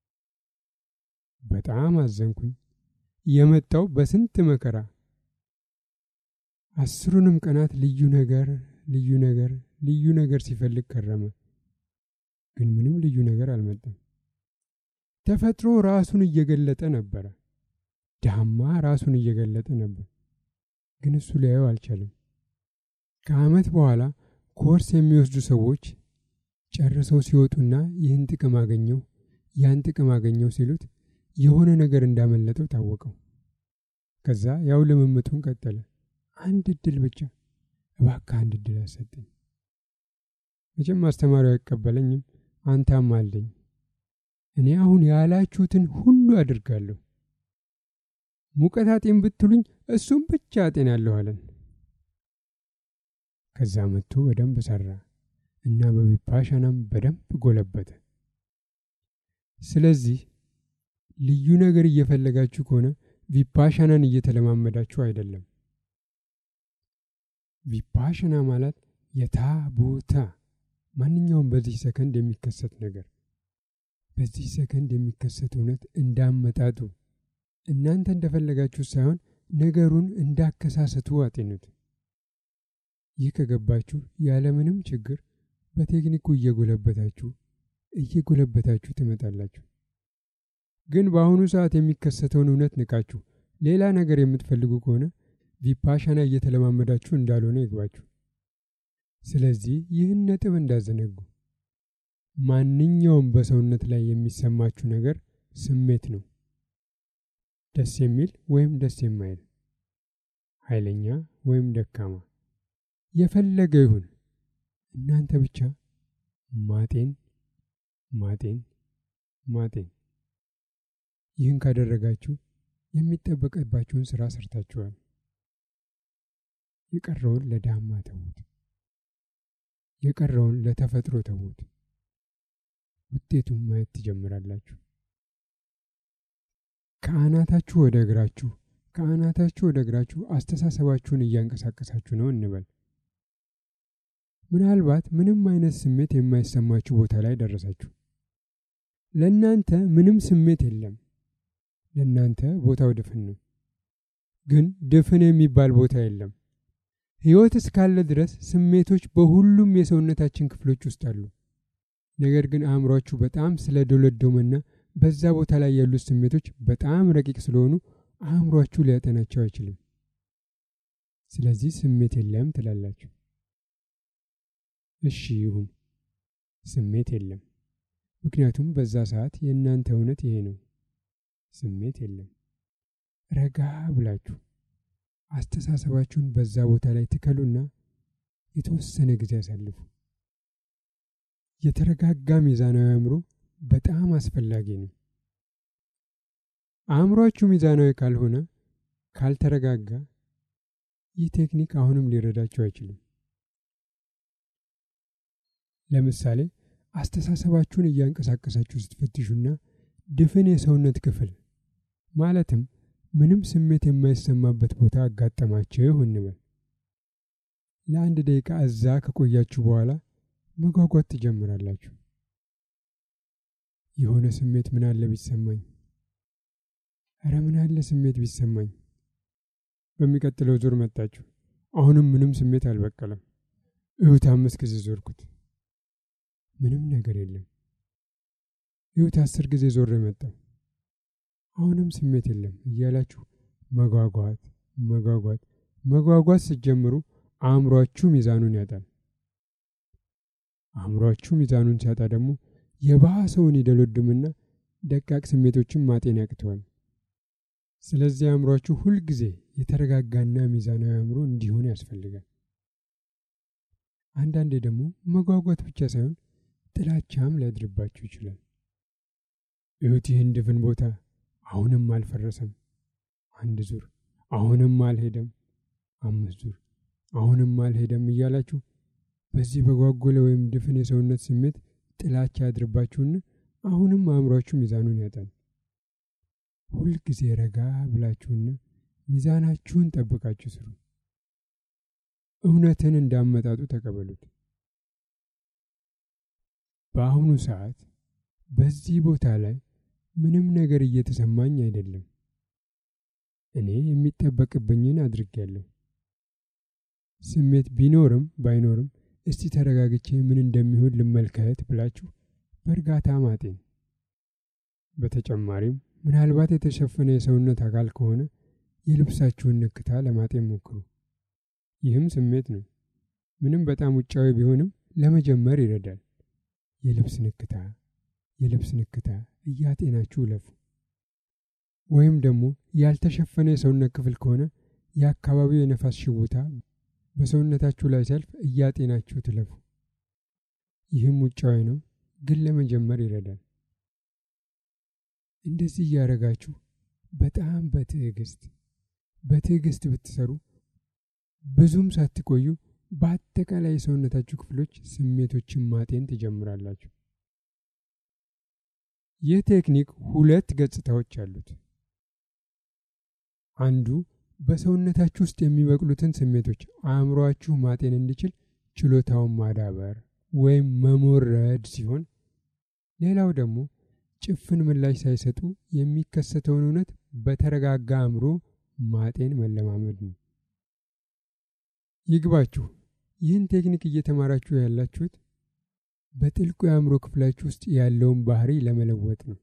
በጣም አዘንኩኝ። የመጣው በስንት መከራ አስሩንም ቀናት ልዩ ነገር ልዩ ነገር ልዩ ነገር ሲፈልግ ከረመ። ግን ምንም ልዩ ነገር አልመጣም። ተፈጥሮ ራሱን እየገለጠ ነበረ። ዳማ ራሱን እየገለጠ ነበር፣ ግን እሱ ሊያየው አልቻለም። ከዓመት በኋላ ኮርስ የሚወስዱ ሰዎች ጨርሰው ሲወጡና ይህን ጥቅም አገኘው ያን ጥቅም አገኘው ሲሉት የሆነ ነገር እንዳመለጠው ታወቀው። ከዛ ያው ልምምጡን ቀጠለ። አንድ እድል ብቻ እባክህ አንድ እድል አሰጠኝ። መቼም አስተማሪው አይቀበለኝም፣ አንታም አለኝ። እኔ አሁን ያላችሁትን ሁሉ አድርጋለሁ። ሙቀት አጤን ብትሉኝ እሱም ብቻ አጤናለሁ አለን። ከዛ መጥቶ በደንብ ሰራ እና በቪፓሻናም በደንብ ጎለበተ። ስለዚህ ልዩ ነገር እየፈለጋችሁ ከሆነ ቪፓሻናን እየተለማመዳችሁ አይደለም። ቪፓሽና ማለት የታ ቦታ ማንኛውም በዚህ ሰከንድ የሚከሰት ነገር በዚህ ሰከንድ የሚከሰት እውነት እንዳመጣጡ እናንተ እንደፈለጋችሁ ሳይሆን ነገሩን እንዳከሳሰቱ አጤኑት። ይህ ከገባችሁ ያለምንም ችግር በቴክኒኩ እየጎለበታችሁ እየጎለበታችሁ ትመጣላችሁ። ግን በአሁኑ ሰዓት የሚከሰተውን እውነት ንቃችሁ ሌላ ነገር የምትፈልጉ ከሆነ ቪፓሻና እየተለማመዳችሁ እንዳልሆነ ይግባችሁ። ስለዚህ ይህን ነጥብ እንዳዘነጉ። ማንኛውም በሰውነት ላይ የሚሰማችሁ ነገር ስሜት ነው። ደስ የሚል ወይም ደስ የማይል፣ ኃይለኛ ወይም ደካማ፣ የፈለገ ይሁን እናንተ ብቻ ማጤን ማጤን ማጤን። ይህን ካደረጋችሁ የሚጠበቅባችሁን ስራ ሰርታችኋል። የቀረውን ለዳማ ተዉት። የቀረውን ለተፈጥሮ ተዉት። ውጤቱን ማየት ትጀምራላችሁ። ከአናታችሁ ወደ እግራችሁ ከአናታችሁ ወደ እግራችሁ አስተሳሰባችሁን እያንቀሳቀሳችሁ ነው እንበል። ምናልባት ምንም አይነት ስሜት የማይሰማችሁ ቦታ ላይ ደረሳችሁ። ለእናንተ ምንም ስሜት የለም። ለእናንተ ቦታው ድፍን ነው። ግን ድፍን የሚባል ቦታ የለም። ሕይወት እስካለ ድረስ ስሜቶች በሁሉም የሰውነታችን ክፍሎች ውስጥ አሉ። ነገር ግን አእምሯችሁ በጣም ስለዶለዶመና በዛ ቦታ ላይ ያሉት ስሜቶች በጣም ረቂቅ ስለሆኑ አእምሯችሁ ሊያጠናቸው አይችልም። ስለዚህ ስሜት የለም ትላላችሁ። እሺ ይሁን፣ ስሜት የለም። ምክንያቱም በዛ ሰዓት የእናንተ እውነት ይሄ ነው። ስሜት የለም። ረጋ ብላችሁ አስተሳሰባችሁን በዛ ቦታ ላይ ትከሉና የተወሰነ ጊዜ ያሳልፉ። የተረጋጋ ሚዛናዊ አእምሮ በጣም አስፈላጊ ነው። አእምሯችሁ ሚዛናዊ ካልሆነ፣ ካልተረጋጋ ይህ ቴክኒክ አሁንም ሊረዳችሁ አይችልም። ለምሳሌ አስተሳሰባችሁን እያንቀሳቀሳችሁ ስትፈትሹና ድፍን የሰውነት ክፍል ማለትም ምንም ስሜት የማይሰማበት ቦታ አጋጠማችሁ እንበል። ለአንድ ደቂቃ እዛ ከቆያችሁ በኋላ መጓጓት ትጀምራላችሁ። የሆነ ስሜት ምን አለ ቢሰማኝ፣ እረ ምን አለ ስሜት ቢሰማኝ። በሚቀጥለው ዙር መጣችሁ። አሁንም ምንም ስሜት አልበቀለም። እሁት አምስት ጊዜ ዞርኩት፣ ምንም ነገር የለም። እሁት አስር ጊዜ ዞር የመጣው አሁንም ስሜት የለም እያላችሁ መጓጓት መጓጓት መጓጓት ስትጀምሩ አእምሯችሁ ሚዛኑን ያጣል። አእምሯችሁ ሚዛኑን ሲያጣ ደግሞ የባሰውን ይደለድምና ደቃቅ ስሜቶችን ማጤን ያቅተዋል። ስለዚህ አእምሯችሁ ሁልጊዜ የተረጋጋና ሚዛናዊ አእምሮ እንዲሆን ያስፈልጋል። አንዳንዴ ደግሞ መጓጓት ብቻ ሳይሆን ጥላቻም ሊያድርባችሁ ይችላል። እዩት ይህን ድፍን ቦታ አሁንም አልፈረሰም። አንድ ዙር አሁንም አልሄደም። አምስት ዙር አሁንም አልሄደም እያላችሁ በዚህ በጓጎለ ወይም ድፍን የሰውነት ስሜት ጥላቻ ያድርባችሁና አሁንም አእምሯችሁ ሚዛኑን ያጣል። ሁልጊዜ ረጋ ብላችሁና ሚዛናችሁን ጠብቃችሁ ስሩ። እውነትን እንዳመጣጡ ተቀበሉት። በአሁኑ ሰዓት በዚህ ቦታ ላይ ምንም ነገር እየተሰማኝ አይደለም። እኔ የሚጠበቅብኝን አድርጌያለሁ። ስሜት ቢኖርም ባይኖርም እስቲ ተረጋግቼ ምን እንደሚሆን ልመልከት ብላችሁ በእርጋታ ማጤን። በተጨማሪም ምናልባት የተሸፈነ የሰውነት አካል ከሆነ የልብሳችሁን ንክታ ለማጤን ሞክሩ። ይህም ስሜት ነው። ምንም በጣም ውጫዊ ቢሆንም ለመጀመር ይረዳል። የልብስ ንክታ የልብስ ንክታ እያጤናችሁ ለፉ። ወይም ደግሞ ያልተሸፈነ የሰውነት ክፍል ከሆነ የአካባቢው የነፋስ ሽውታ በሰውነታችሁ ላይ ሲያልፍ እያጤናችሁ ትለፉ። ይህም ውጫዊ ነው፣ ግን ለመጀመር ይረዳል። እንደዚህ እያደረጋችሁ በጣም በትዕግስት በትዕግስት ብትሰሩ ብዙም ሳትቆዩ በአጠቃላይ የሰውነታችሁ ክፍሎች ስሜቶችን ማጤን ትጀምራላችሁ። ይህ ቴክኒክ ሁለት ገጽታዎች አሉት። አንዱ በሰውነታችሁ ውስጥ የሚበቅሉትን ስሜቶች አእምሯችሁ ማጤን እንዲችል ችሎታውን ማዳበር ወይም መሞረድ ሲሆን፣ ሌላው ደግሞ ጭፍን ምላሽ ሳይሰጡ የሚከሰተውን እውነት በተረጋጋ አእምሮ ማጤን መለማመድ ነው። ይግባችሁ፣ ይህን ቴክኒክ እየተማራችሁ ያላችሁት በጥልቁ የአእምሮ ክፍላችሁ ውስጥ ያለውን ባህሪ ለመለወጥ ነው።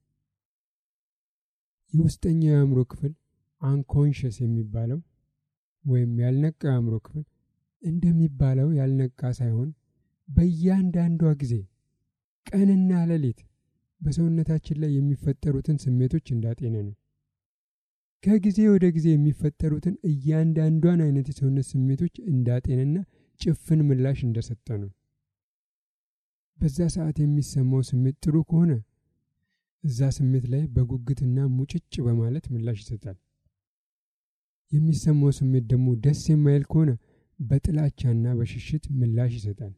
የውስጠኛው የአእምሮ ክፍል አንኮንሽስ የሚባለው ወይም ያልነቃ የአእምሮ ክፍል እንደሚባለው ያልነቃ ሳይሆን በእያንዳንዷ ጊዜ ቀንና ሌሊት በሰውነታችን ላይ የሚፈጠሩትን ስሜቶች እንዳጤነ ነው። ከጊዜ ወደ ጊዜ የሚፈጠሩትን እያንዳንዷን አይነት የሰውነት ስሜቶች እንዳጤነና ጭፍን ምላሽ እንደሰጠ ነው። በዛ ሰዓት የሚሰማው ስሜት ጥሩ ከሆነ እዛ ስሜት ላይ በጉጉትና ሙጭጭ በማለት ምላሽ ይሰጣል። የሚሰማው ስሜት ደግሞ ደስ የማይል ከሆነ በጥላቻና በሽሽት ምላሽ ይሰጣል።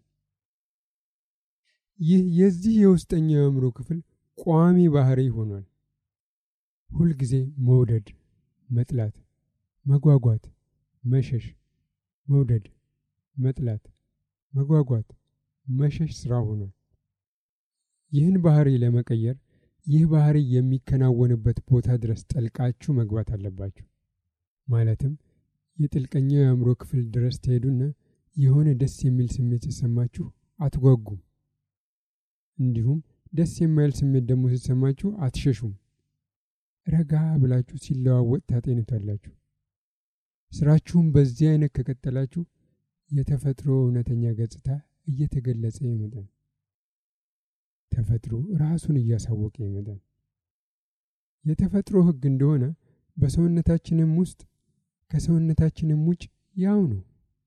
ይህ የዚህ የውስጠኛው የአእምሮ ክፍል ቋሚ ባህሪ ሆኗል። ሁልጊዜ መውደድ፣ መጥላት፣ መጓጓት፣ መሸሽ፣ መውደድ፣ መጥላት፣ መጓጓት፣ መሸሽ ስራ ሆኗል። ይህን ባህሪ ለመቀየር ይህ ባህሪ የሚከናወንበት ቦታ ድረስ ጠልቃችሁ መግባት አለባችሁ። ማለትም የጥልቀኛው የአእምሮ ክፍል ድረስ ትሄዱና የሆነ ደስ የሚል ስሜት ሲሰማችሁ አትጓጉም። እንዲሁም ደስ የማይል ስሜት ደግሞ ሲሰማችሁ አትሸሹም። ረጋ ብላችሁ ሲለዋወጥ ታጤኑታላችሁ። ስራችሁም በዚህ አይነት ከቀጠላችሁ የተፈጥሮ እውነተኛ ገጽታ እየተገለጸ ይመጣል። ተፈጥሮ ራሱን እያሳወቀ ይመጣል። የተፈጥሮ ሕግ እንደሆነ በሰውነታችንም ውስጥ ከሰውነታችንም ውጭ ያው ነው።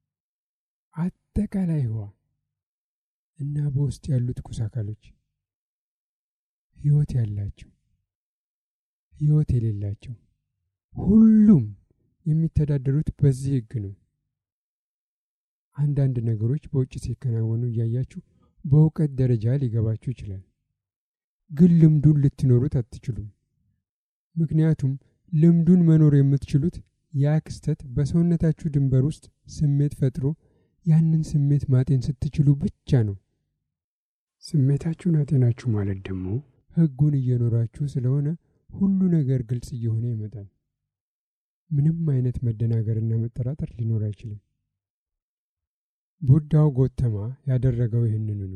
አጠቃላይ ህዋ እና በውስጥ ያሉት ቁስ አካሎች ህይወት ያላቸው፣ ህይወት የሌላቸው ሁሉም የሚተዳደሩት በዚህ ህግ ነው። አንዳንድ ነገሮች በውጭ ሲከናወኑ እያያችሁ በእውቀት ደረጃ ሊገባችሁ ይችላል። ግን ልምዱን ልትኖሩት አትችሉም። ምክንያቱም ልምዱን መኖር የምትችሉት ያ ክስተት በሰውነታችሁ ድንበር ውስጥ ስሜት ፈጥሮ ያንን ስሜት ማጤን ስትችሉ ብቻ ነው። ስሜታችሁን አጤናችሁ ማለት ደግሞ ህጉን እየኖራችሁ ስለሆነ ሁሉ ነገር ግልጽ እየሆነ ይመጣል። ምንም አይነት መደናገርና መጠራጠር ሊኖር አይችልም። ቡዳው ጎተማ ያደረገው ይህንኑ ነው።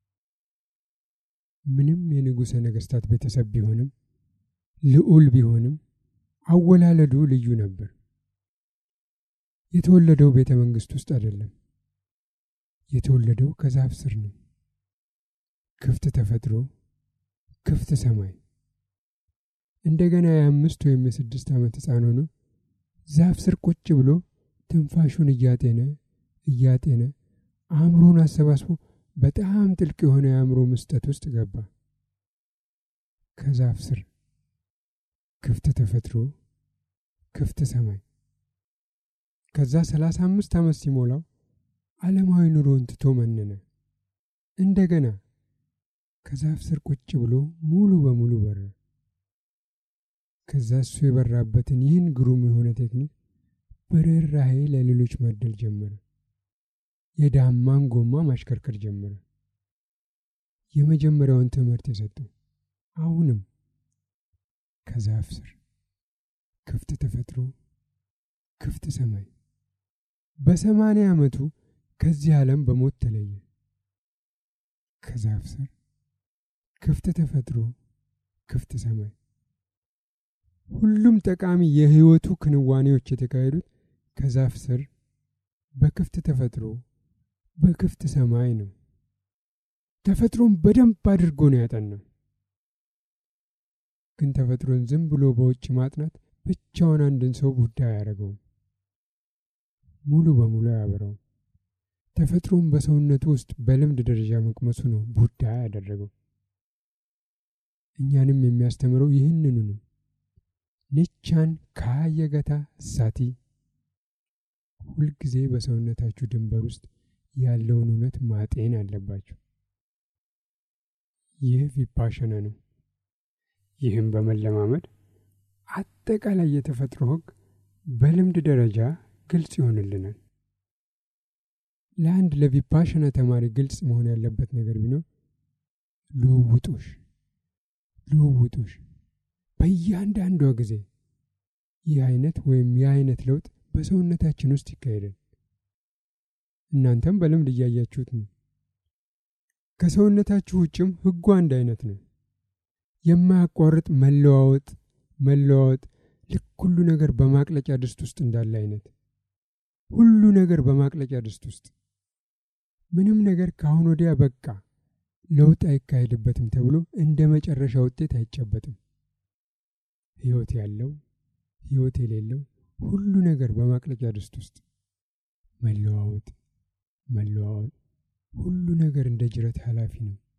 ምንም የንጉሠ ነገሥታት ቤተሰብ ቢሆንም ልዑል ቢሆንም አወላለዱ ልዩ ነበር። የተወለደው ቤተ መንግሥት ውስጥ አይደለም። የተወለደው ከዛፍ ስር ነው። ክፍት ተፈጥሮ፣ ክፍት ሰማይ። እንደገና የአምስት ወይም የስድስት ዓመት ሕፃን ሆኖ ዛፍ ስር ቁጭ ብሎ ትንፋሹን እያጤነ እያጤነ አእምሮን አሰባስቦ በጣም ጥልቅ የሆነ የአእምሮ መስጠት ውስጥ ገባ። ከዛፍ ስር ክፍት ተፈጥሮ፣ ክፍት ሰማይ። ከዛ ሰላሳ አምስት ዓመት ሲሞላው ዓለማዊ ኑሮን ትቶ መነነ። እንደገና ከዛፍ ስር ቁጭ ብሎ ሙሉ በሙሉ በረ። ከዛ እሱ የበራበትን ይህን ግሩም የሆነ ቴክኒክ በርኅራኄ ለሌሎች ማደል ጀመረ። የዳማን ጎማ ማሽከርከር ጀመረ። የመጀመሪያውን ትምህርት የሰጠው አሁንም ከዛፍ ስር ክፍት ተፈጥሮ፣ ክፍት ሰማይ። በሰማንያ ዓመቱ ከዚህ ዓለም በሞት ተለየ። ከዛፍ ስር ክፍት ተፈጥሮ፣ ክፍት ሰማይ። ሁሉም ጠቃሚ የህይወቱ ክንዋኔዎች የተካሄዱት ከዛፍ ስር በክፍት ተፈጥሮ በክፍት ሰማይ ነው። ተፈጥሮን በደንብ አድርጎ ነው ያጠናው። ግን ተፈጥሮን ዝም ብሎ በውጭ ማጥናት ብቻውን አንድን ሰው ቡዳ አያደርገውም፣ ሙሉ በሙሉ አያበራውም። ተፈጥሮን በሰውነቱ ውስጥ በልምድ ደረጃ መቅመሱ ነው ቡዳ ያደረገው። እኛንም የሚያስተምረው ይህንኑ ነው። ኒቻን ካየገታ ሳቲ ሁልጊዜ በሰውነታችሁ ድንበር ውስጥ ያለውን እውነት ማጤን አለባችሁ። ይህ ቪፓሸና ነው። ይህም በመለማመድ አጠቃላይ የተፈጥሮ ሕግ በልምድ ደረጃ ግልጽ ይሆንልናል። ለአንድ ለቪፓሸና ተማሪ ግልጽ መሆን ያለበት ነገር ቢኖር ልውውጦሽ ልውውጦሽ በእያንዳንዷ ጊዜ ይህ አይነት ወይም ይህ አይነት ለውጥ በሰውነታችን ውስጥ ይካሄዳል። እናንተም በልምድ እያያችሁት ነው። ከሰውነታችሁ ውጭም ህጉ አንድ አይነት ነው። የማያቋርጥ መለዋወጥ መለዋወጥ፣ ልክ ሁሉ ነገር በማቅለጫ ድስት ውስጥ እንዳለ አይነት ሁሉ ነገር በማቅለጫ ድስት ውስጥ ምንም ነገር ከአሁን ወዲያ በቃ ለውጥ አይካሄድበትም ተብሎ እንደ መጨረሻ ውጤት አይጨበጥም። ህይወት ያለው ህይወት የሌለው ሁሉ ነገር በማቅለጫ ድስት ውስጥ መለዋወጥ መለዋወጥ፣ ሁሉ ነገር እንደ ጅረት ኃላፊ ነው።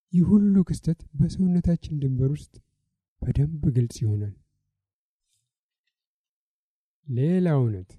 ይህ ሁሉ ክስተት በሰውነታችን ድንበር ውስጥ በደንብ ግልጽ ይሆናል። ሌላ እውነት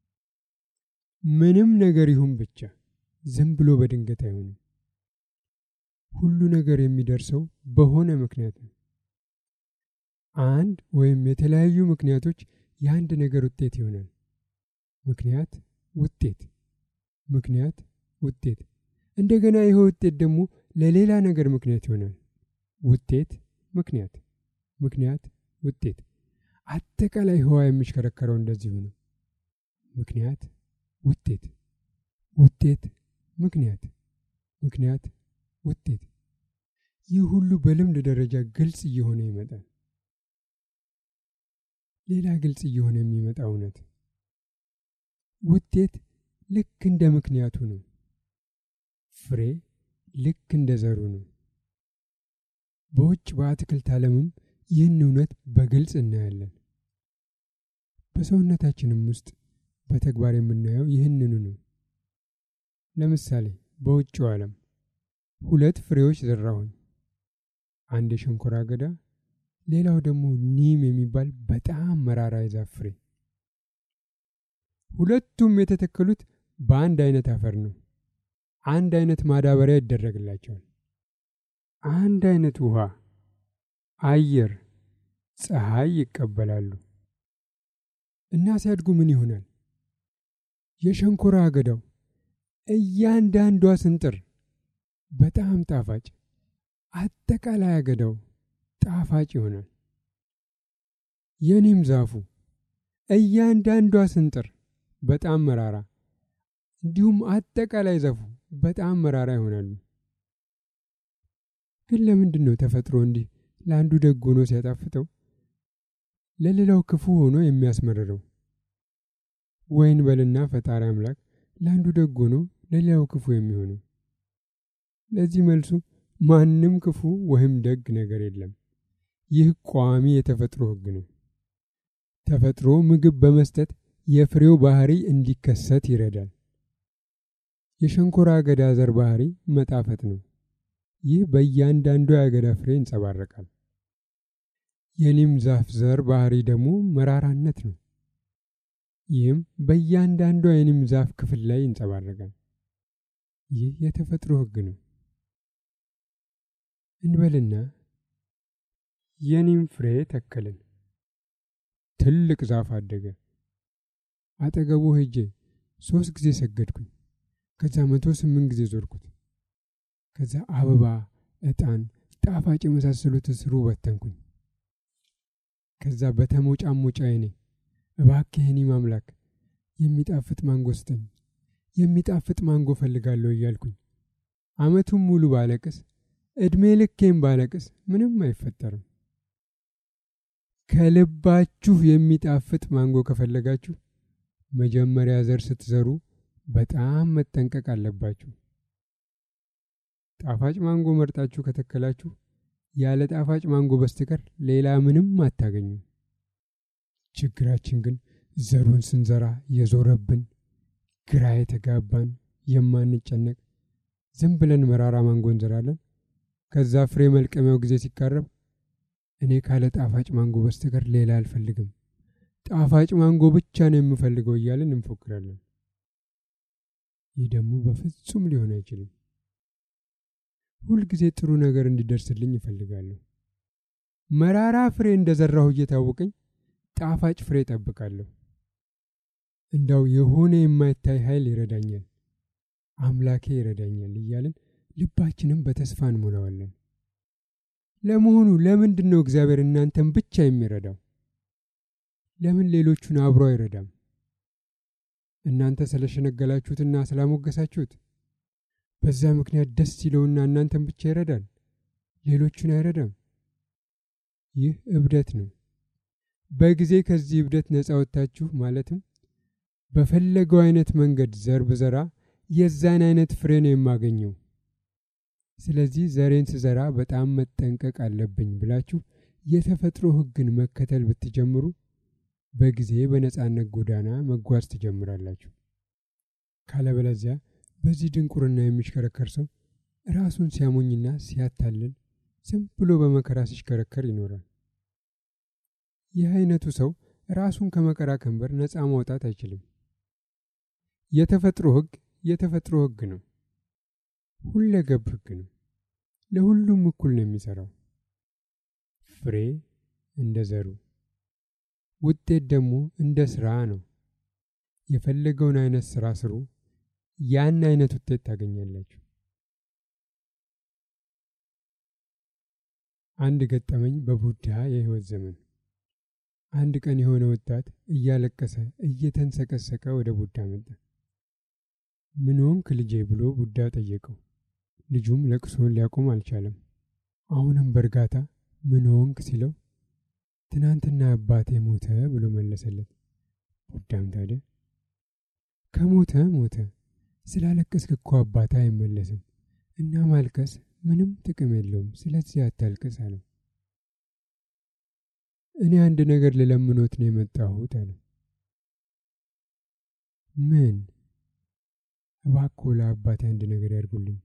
ምንም ነገር ይሁን ብቻ ዝም ብሎ በድንገት አይሆንም። ሁሉ ነገር የሚደርሰው በሆነ ምክንያት ነው። አንድ ወይም የተለያዩ ምክንያቶች የአንድ ነገር ውጤት ይሆናል። ምክንያት፣ ውጤት፣ ምክንያት፣ ውጤት። እንደገና ይህ ውጤት ደግሞ ለሌላ ነገር ምክንያት ይሆናል። ውጤት፣ ምክንያት፣ ምክንያት፣ ውጤት። አጠቃላይ ህዋ የሚሽከረከረው እንደዚሁ ነው። ምክንያት፣ ውጤት፣ ውጤት፣ ምክንያት፣ ምክንያት፣ ውጤት። ይህ ሁሉ በልምድ ደረጃ ግልጽ እየሆነ ይመጣል። ሌላ ግልጽ እየሆነ የሚመጣ እውነት ውጤት ልክ እንደ ምክንያቱ ነው። ፍሬ ልክ እንደ ዘሩ ነው። በውጭ በአትክልት ዓለምም ይህን እውነት በግልጽ እናያለን። በሰውነታችንም ውስጥ በተግባር የምናየው ይህንኑ ነው። ለምሳሌ በውጭው ዓለም ሁለት ፍሬዎች ዘራሁኝ። አንድ የሸንኮራ አገዳ፣ ሌላው ደግሞ ኒም የሚባል በጣም መራራ የዛፍ ፍሬ። ሁለቱም የተተከሉት በአንድ አይነት አፈር ነው። አንድ አይነት ማዳበሪያ ይደረግላቸዋል። አንድ አይነት ውሃ፣ አየር፣ ፀሐይ ይቀበላሉ እና ሲያድጉ ምን ይሆናል? የሸንኮራ አገዳው እያንዳንዷ ስንጥር በጣም ጣፋጭ፣ አጠቃላይ አገዳው ጣፋጭ ይሆናል። የኒም ዛፉ እያንዳንዷ ስንጥር በጣም መራራ፣ እንዲሁም አጠቃላይ ዛፉ በጣም መራራ ይሆናሉ። ግን ለምንድን ነው ተፈጥሮ እንዲህ ለአንዱ ደግ ሆኖ ሲያጣፍጠው ለሌላው ክፉ ሆኖ የሚያስመርረው? ወይን በልና ፈጣሪ አምላክ ለአንዱ ደግ ሆኖ ለሌላው ክፉ የሚሆነው? ለዚህ መልሱ ማንም ክፉ ወይም ደግ ነገር የለም። ይህ ቋሚ የተፈጥሮ ሕግ ነው። ተፈጥሮ ምግብ በመስጠት የፍሬው ባህሪ እንዲከሰት ይረዳል። የሸንኮራ አገዳ ዘር ባህሪ መጣፈጥ ነው። ይህ በእያንዳንዱ የአገዳ ፍሬ ይንጸባረቃል። የኒም ዛፍ ዘር ባህሪ ደግሞ መራራነት ነው። ይህም በእያንዳንዷ የኒም ዛፍ ክፍል ላይ ይንጸባረቃል። ይህ የተፈጥሮ ሕግ ነው። እንበልና የኒም ፍሬ ተከልን። ትልቅ ዛፍ አደገ። አጠገቡ ሄጄ ሶስት ጊዜ ሰገድኩኝ። ከዛ መቶ ስምንት ጊዜ ዞርኩት። ከዛ አበባ፣ ዕጣን፣ ጣፋጭ የመሳሰሉት ስሩ በተንኩኝ። ከዛ በተሞጫሞጫ አይኔ እባክህ የኒም አምላክ የሚጣፍጥ ማንጎ ስጠኝ፣ የሚጣፍጥ ማንጎ ፈልጋለሁ እያልኩኝ አመቱን ሙሉ ባለቅስ ዕድሜ ልኬም ባለቅስ ምንም አይፈጠርም። ከልባችሁ የሚጣፍጥ ማንጎ ከፈለጋችሁ መጀመሪያ ዘር ስትዘሩ በጣም መጠንቀቅ አለባችሁ። ጣፋጭ ማንጎ መርጣችሁ ከተከላችሁ ያለ ጣፋጭ ማንጎ በስተቀር ሌላ ምንም አታገኙም። ችግራችን ግን ዘሩን ስንዘራ የዞረብን፣ ግራ የተጋባን፣ የማንጨነቅ ዝም ብለን መራራ ማንጎ እንዘራለን። ከዛ ፍሬ መልቀሚያው ጊዜ ሲቃረብ እኔ ካለ ጣፋጭ ማንጎ በስተቀር ሌላ አልፈልግም፣ ጣፋጭ ማንጎ ብቻ ነው የምፈልገው እያለን እንፎክራለን። ይህ ደግሞ በፍጹም ሊሆን አይችልም። ሁልጊዜ ጥሩ ነገር እንዲደርስልኝ ይፈልጋለሁ። መራራ ፍሬ እንደዘራሁ እየታወቀኝ ጣፋጭ ፍሬ እጠብቃለሁ። እንዳው የሆነ የማይታይ ኃይል ይረዳኛል፣ አምላኬ ይረዳኛል እያልን ልባችንም በተስፋ እንሞላዋለን። ለመሆኑ ለምንድን ነው እግዚአብሔር እናንተን ብቻ የሚረዳው? ለምን ሌሎቹን አብሮ አይረዳም? እናንተ ስለሸነገላችሁትና ስላሞገሳችሁት በዛ ምክንያት ደስ ይለውና እናንተን ብቻ ይረዳል፣ ሌሎቹን አይረዳም። ይህ እብደት ነው። በጊዜ ከዚህ እብደት ነፃ ወጥታችሁ ማለትም በፈለገው አይነት መንገድ ዘር ብዘራ የዛን አይነት ፍሬ ነው የማገኘው፣ ስለዚህ ዘሬን ስዘራ በጣም መጠንቀቅ አለብኝ ብላችሁ የተፈጥሮ ሕግን መከተል ብትጀምሩ በጊዜ በነፃነት ጎዳና መጓዝ ትጀምራላችሁ። ካለበለዚያ በዚህ ድንቁርና የሚሽከረከር ሰው ራሱን ሲያሞኝና ሲያታልል ዝም ብሎ በመከራ ሲሽከረከር ይኖራል። ይህ አይነቱ ሰው ራሱን ከመከራ ቀንበር ነፃ ማውጣት አይችልም። የተፈጥሮ ሕግ የተፈጥሮ ሕግ ነው። ሁለገብ ሕግ ነው። ለሁሉም እኩል ነው የሚሰራው። ፍሬ እንደ ዘሩ፣ ውጤት ደግሞ እንደ ስራ ነው። የፈለገውን አይነት ስራ ስሩ፣ ያን አይነት ውጤት ታገኛላችሁ። አንድ ገጠመኝ በቡዳ የህይወት ዘመን። አንድ ቀን የሆነ ወጣት እያለቀሰ እየተንሰቀሰቀ ወደ ቡዳ መጣ። ምን ሆንክ ልጄ ብሎ ቡዳ ጠየቀው። ልጁም ለቅሶን ሊያቆም አልቻለም። አሁንም በእርጋታ ምን ሆንክ ሲለው ትናንትና አባቴ ሞተ ብሎ መለሰለት። ቡዳም ታዲያ ከሞተ ሞተ፣ ስላለቀስክ እኮ አባታ አይመለስም እና ማልቀስ ምንም ጥቅም የለውም፣ ስለዚህ አታልቅስ አለው። እኔ አንድ ነገር ልለምኖት ነው የመጣሁት አለ። ምን? እባክዎ ለአባቴ አንድ ነገር ያድርጉልኝ።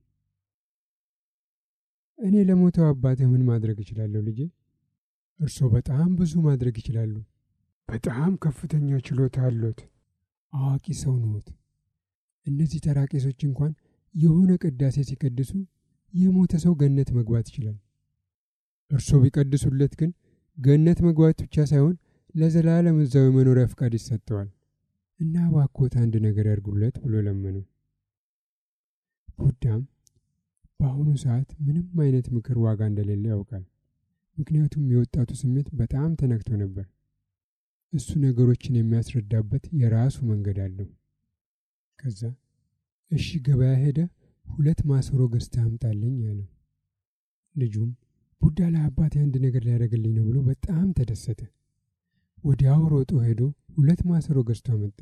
እኔ ለሞተው አባቴ ምን ማድረግ እችላለሁ ልጄ? እርስዎ በጣም ብዙ ማድረግ ይችላሉ። በጣም ከፍተኛ ችሎታ አሎት። አዋቂ ሰው ነዎት። እነዚህ ተራ ቄሶች እንኳን የሆነ ቅዳሴ ሲቀድሱ የሞተ ሰው ገነት መግባት ይችላል። እርስዎ ቢቀድሱለት ግን ገነት መግባት ብቻ ሳይሆን ለዘላለም እዛው የመኖሪያ ፍቃድ ይሰጠዋል እና እባክዎት አንድ ነገር ያድርጉለት ብሎ ለመነው። ቡዳም በአሁኑ ሰዓት ምንም አይነት ምክር ዋጋ እንደሌለ ያውቃል። ምክንያቱም የወጣቱ ስሜት በጣም ተነክቶ ነበር። እሱ ነገሮችን የሚያስረዳበት የራሱ መንገድ አለው። ከዛ እሺ ገበያ ሄደ ሁለት ማሰሮ ገዝተህ አምጣልኝ አለው። ልጁም ቡዳ ለአባቴ አንድ ነገር ሊያደርግልኝ ነው ብሎ በጣም ተደሰተ። ወዲያው ሮጦ ሄዶ ሁለት ማሰሮ ገዝቶ አመጣ።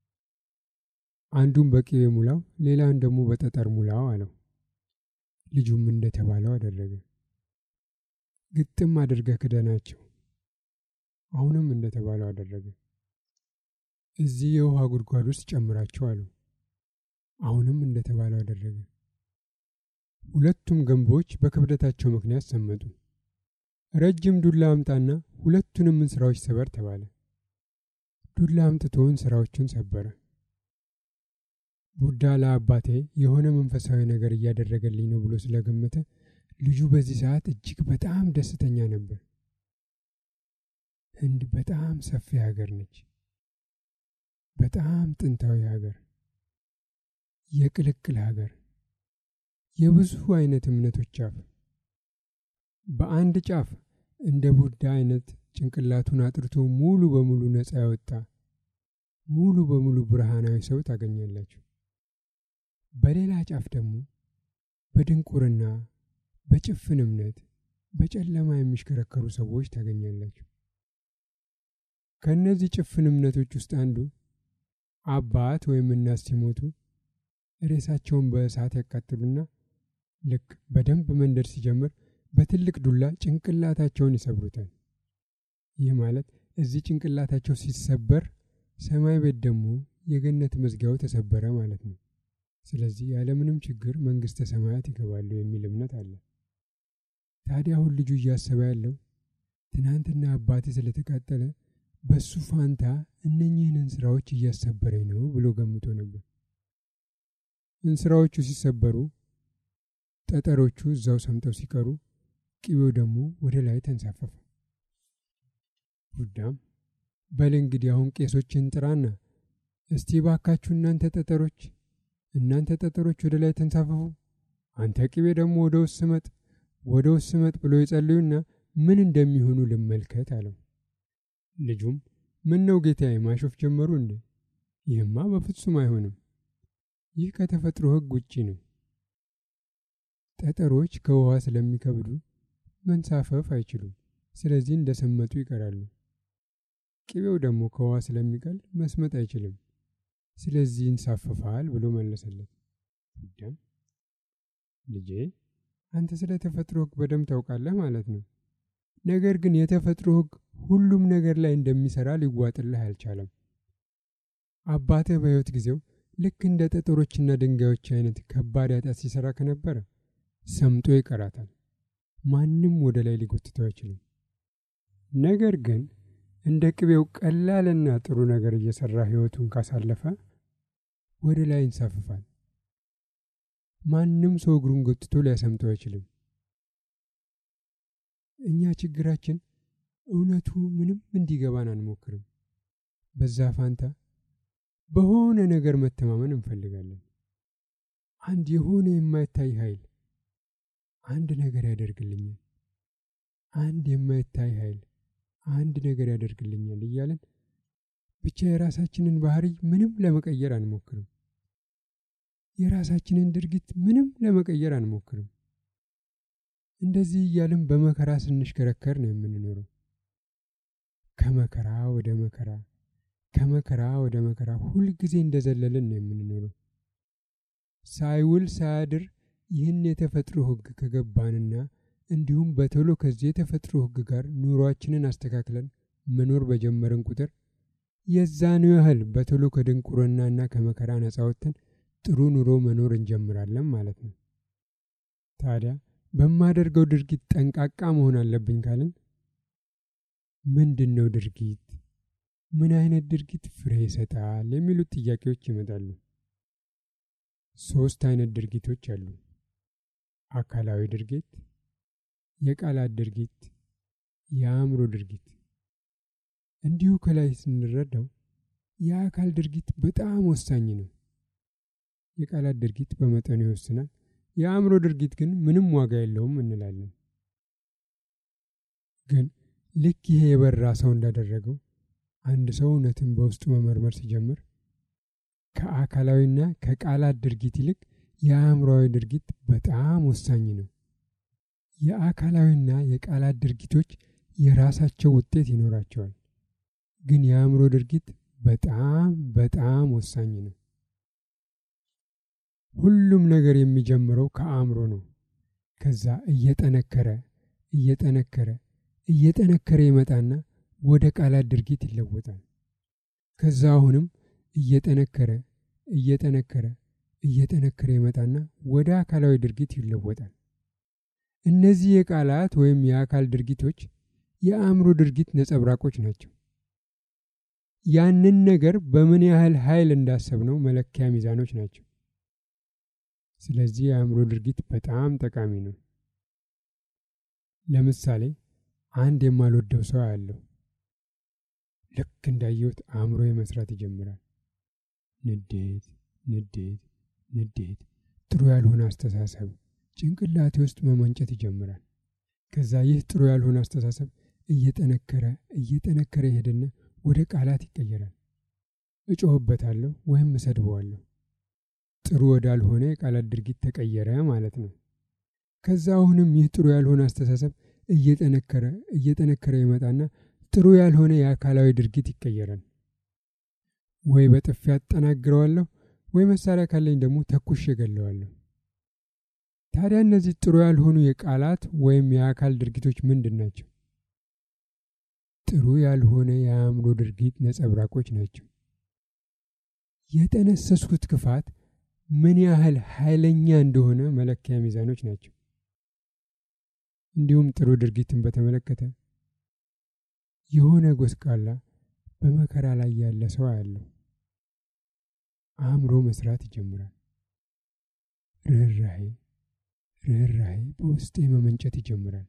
አንዱን በቅቤ ሙላው፣ ሌላውን ደግሞ በጠጠር ሙላው አለው። ልጁም እንደተባለው አደረገ። ግጥም አድርገህ ክደናቸው። አሁንም እንደተባለው አደረገ። እዚህ የውሃ ጉድጓድ ውስጥ ጨምራቸው አለው። አሁንም እንደተባለው አደረገ። ሁለቱም ገንቦች በክብደታቸው ምክንያት ሰመጡ። ረጅም ዱላ አምጣና ሁለቱንም እንስራዎች ሰበር ተባለ። ዱላ አምጥቶ እንስራዎቹን ሰበረ። ቡዳ ለአባቴ የሆነ መንፈሳዊ ነገር እያደረገልኝ ነው ብሎ ስለገመተ ልጁ በዚህ ሰዓት እጅግ በጣም ደስተኛ ነበር። ህንድ በጣም ሰፊ ሀገር ነች። በጣም ጥንታዊ ሀገር፣ የቅልቅል ሀገር፣ የብዙ አይነት እምነቶች ጫፍ። በአንድ ጫፍ እንደ ቡዳ አይነት ጭንቅላቱን አጥርቶ ሙሉ በሙሉ ነፃ ያወጣ ሙሉ በሙሉ ብርሃናዊ ሰው ታገኛላችሁ። በሌላ ጫፍ ደግሞ በድንቁርና በጭፍን እምነት በጨለማ የሚሽከረከሩ ሰዎች ታገኛላችሁ። ከእነዚህ ጭፍን እምነቶች ውስጥ አንዱ አባት ወይም እናት ሲሞቱ ሬሳቸውን በእሳት ያቃጥሉና ልክ በደንብ መንደድ ሲጀምር በትልቅ ዱላ ጭንቅላታቸውን ይሰብሩታል። ይህ ማለት እዚህ ጭንቅላታቸው ሲሰበር ሰማይ ቤት ደግሞ የገነት መዝጊያው ተሰበረ ማለት ነው። ስለዚህ ያለምንም ችግር መንግሥተ ሰማያት ይገባሉ የሚል እምነት አለ። ታዲያ አሁን ልጁ እያሰበ ያለው ትናንትና አባቴ ስለተቃጠለ በሱ ፋንታ እነኚህን እንስራዎች እያሰበረኝ ነው ብሎ ገምቶ ነበር። እንስራዎቹ ሲሰበሩ ጠጠሮቹ እዛው ሰምጠው ሲቀሩ ቅቤው ደግሞ ወደ ላይ ተንሳፈፈ። ቡዳም በል እንግዲህ አሁን ቄሶችን ጥራና እስቲ ባካችሁ እናንተ ጠጠሮች እናንተ ጠጠሮች ወደ ላይ ተንሳፈፉ፣ አንተ ቅቤ ደግሞ ወደ ውስጥ ስመጥ ወደ ውስጥ ስመጥ ብሎ ይጸልዩና ምን እንደሚሆኑ ልመልከት አለው። ልጁም ምን ነው ጌታዬ ማሾፍ ጀመሩ እንዴ? ይህማ በፍጹም አይሆንም። ይህ ከተፈጥሮ ሕግ ውጪ ነው። ጠጠሮች ከውሃ ስለሚከብዱ መንሳፈፍ አይችሉም። ስለዚህ እንደሰመጡ ይቀራሉ። ቅቤው ደግሞ ከውሃ ስለሚቀል መስመጥ አይችልም። ስለዚህ ይንሳፈፋል ብሎ መለሰለት። ቡዳም ልጄ አንተ ስለ ተፈጥሮ ሕግ በደንብ ታውቃለህ ማለት ነው። ነገር ግን የተፈጥሮ ሕግ ሁሉም ነገር ላይ እንደሚሰራ ሊዋጥልህ አልቻለም። አባትህ በሕይወት ጊዜው ልክ እንደ ጠጠሮችና ድንጋዮች አይነት ከባድ ኃጢአት ሲሰራ ከነበረ ሰምጦ ይቀራታል። ማንም ወደ ላይ ሊጎትተው አይችልም። ነገር ግን እንደ ቅቤው ቀላልና ጥሩ ነገር እየሰራ ሕይወቱን ካሳለፈ ወደ ላይ ይንሳፍፋል። ማንም ሰው እግሩን ጎትቶ ሊያሰምጠው አይችልም። እኛ ችግራችን እውነቱ ምንም እንዲገባን አንሞክርም። በዛ ፋንታ በሆነ ነገር መተማመን እንፈልጋለን። አንድ የሆነ የማይታይ ኃይል አንድ ነገር ያደርግልኛል፣ አንድ የማይታይ ኃይል አንድ ነገር ያደርግልኛል እያለን ብቻ የራሳችንን ባህሪ ምንም ለመቀየር አንሞክርም። የራሳችንን ድርጊት ምንም ለመቀየር አንሞክርም። እንደዚህ እያልን በመከራ ስንሽከረከር ነው የምንኖረው። ከመከራ ወደ መከራ ከመከራ ወደ መከራ ሁልጊዜ እንደዘለልን ነው የምንኖረው። ሳይውል ሳያድር ይህን የተፈጥሮ ሕግ ከገባንና እንዲሁም በቶሎ ከዚህ የተፈጥሮ ሕግ ጋር ኑሯችንን አስተካክለን መኖር በጀመርን ቁጥር የዛኑ ያህል በቶሎ ከድንቁርናና ከመከራ ነጻ ወጥተን ጥሩ ኑሮ መኖር እንጀምራለን ማለት ነው። ታዲያ በማደርገው ድርጊት ጠንቃቃ መሆን አለብኝ ካልን ምንድን ነው ድርጊት? ምን አይነት ድርጊት ፍሬ ይሰጣል? የሚሉት ጥያቄዎች ይመጣሉ። ሶስት አይነት ድርጊቶች አሉ። አካላዊ ድርጊት፣ የቃላት ድርጊት፣ የአእምሮ ድርጊት። እንዲሁ ከላይ ስንረዳው የአካል ድርጊት በጣም ወሳኝ ነው። የቃላት ድርጊት በመጠኑ ይወስናል። የአእምሮ ድርጊት ግን ምንም ዋጋ የለውም እንላለን። ግን ልክ ይሄ የበራ ሰው እንዳደረገው አንድ ሰው እውነትን በውስጡ መመርመር ሲጀምር ከአካላዊና ከቃላት ድርጊት ይልቅ የአእምሮዊ ድርጊት በጣም ወሳኝ ነው። የአካላዊና የቃላት ድርጊቶች የራሳቸው ውጤት ይኖራቸዋል። ግን የአእምሮ ድርጊት በጣም በጣም ወሳኝ ነው። ሁሉም ነገር የሚጀምረው ከአእምሮ ነው። ከዛ እየጠነከረ እየጠነከረ እየጠነከረ ይመጣና ወደ ቃላት ድርጊት ይለወጣል። ከዛ አሁንም እየጠነከረ እየጠነከረ እየጠነከረ ይመጣና ወደ አካላዊ ድርጊት ይለወጣል። እነዚህ የቃላት ወይም የአካል ድርጊቶች የአእምሮ ድርጊት ነጸብራቆች ናቸው። ያንን ነገር በምን ያህል ኃይል እንዳሰብነው መለኪያ ሚዛኖች ናቸው። ስለዚህ የአእምሮ ድርጊት በጣም ጠቃሚ ነው። ለምሳሌ አንድ የማልወደው ሰው አያለሁ። ልክ እንዳየሁት አእምሮ መስራት ይጀምራል። ንዴት፣ ንዴት፣ ንዴት፣ ጥሩ ያልሆነ አስተሳሰብ ጭንቅላቴ ውስጥ መመንጨት ይጀምራል። ከዛ ይህ ጥሩ ያልሆነ አስተሳሰብ እየጠነከረ እየጠነከረ ይሄድና ወደ ቃላት ይቀየራል። እጮህበታለሁ ወይም እሰድበዋለሁ። ጥሩ ወዳልሆነ የቃላት ድርጊት ተቀየረ ማለት ነው። ከዛ አሁንም ይህ ጥሩ ያልሆነ አስተሳሰብ እየጠነከረ እየጠነከረ ይመጣና ጥሩ ያልሆነ የአካላዊ ድርጊት ይቀየራል። ወይ በጥፊ አጠናግረዋለሁ፣ ወይ መሳሪያ ካለኝ ደግሞ ተኩሽ እገለዋለሁ። ታዲያ እነዚህ ጥሩ ያልሆኑ የቃላት ወይም የአካል ድርጊቶች ምንድን ናቸው? ጥሩ ያልሆነ የአእምሮ ድርጊት ነጸብራቆች ናቸው። የጠነሰስኩት ክፋት ምን ያህል ኃይለኛ እንደሆነ መለኪያ ሚዛኖች ናቸው። እንዲሁም ጥሩ ድርጊትን በተመለከተ የሆነ ጎስቋላ በመከራ ላይ ያለ ሰው አያለው። አእምሮ መስራት ይጀምራል። ርኅራሄ ርኅራሄ በውስጤ መመንጨት ይጀምራል።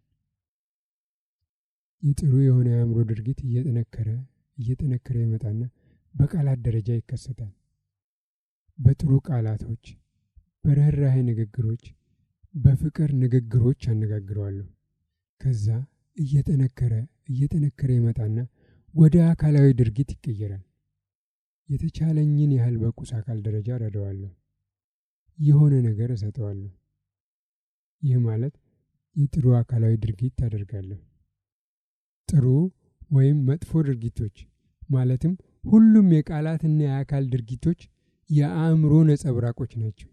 የጥሩ የሆነ የአእምሮ ድርጊት እየጠነከረ እየጠነከረ ይመጣና በቃላት ደረጃ ይከሰታል። በጥሩ ቃላቶች፣ በርኅራሄ ንግግሮች፣ በፍቅር ንግግሮች አነጋግረዋለሁ። ከዛ እየጠነከረ እየጠነከረ ይመጣና ወደ አካላዊ ድርጊት ይቀየራል። የተቻለኝን ያህል በቁስ አካል ደረጃ ረዳዋለሁ። የሆነ ነገር እሰጠዋለሁ። ይህ ማለት የጥሩ አካላዊ ድርጊት ታደርጋለሁ። ጥሩ ወይም መጥፎ ድርጊቶች ማለትም ሁሉም የቃላትና የአካል ድርጊቶች የአእምሮ ነጸብራቆች ናቸው።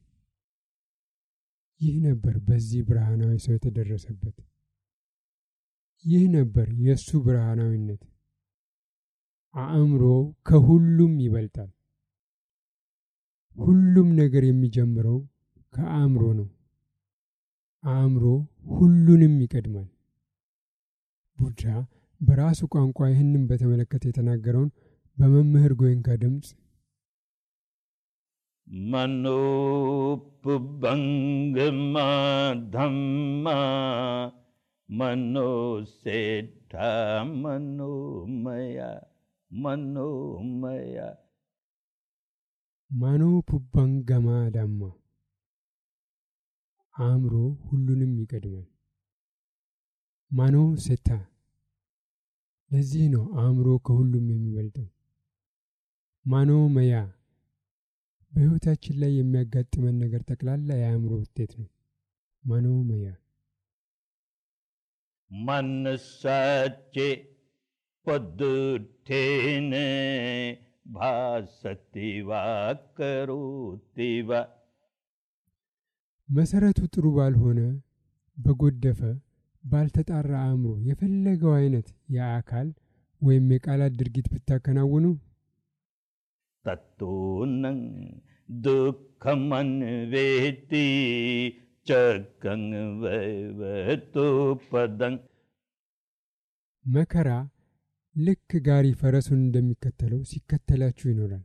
ይህ ነበር በዚህ ብርሃናዊ ሰው የተደረሰበት። ይህ ነበር የእሱ ብርሃናዊነት። አእምሮ ከሁሉም ይበልጣል። ሁሉም ነገር የሚጀምረው ከአእምሮ ነው። አእምሮ ሁሉንም ይቀድማል። ቡድሃ በራሱ ቋንቋ ይህንን በተመለከተ የተናገረውን በመምህር ጎይንካ ድምፅ መኖፑበንግማ धम्मा मनोसेठ मनोमया मनोमया ማኖ ፑባንገማ ዳማ አእምሮ ሁሉንም ይቀድማል። ማኖ ሴታ ለዚህ ነው አእምሮ ከሁሉም የሚበልጠው። ማኖ መያ በሕይወታችን ላይ የሚያጋጥመን ነገር ጠቅላላ የአእምሮ ውጤት ነው። ማኖ መያ मनसाचे पदुठेन भासति वा करोति वा መሰረቱ ጥሩ ባልሆነ በጎደፈ ባልተጣራ አእምሮ የፈለገው አይነት የአካል ወይም የቃላት ድርጊት ብታከናውኑ तत्तूनं दुःखमन्वेति चकं वैवतु पदं መከራ ልክ ጋሪ ፈረሱን እንደሚከተለው ሲከተላችሁ ይኖራል።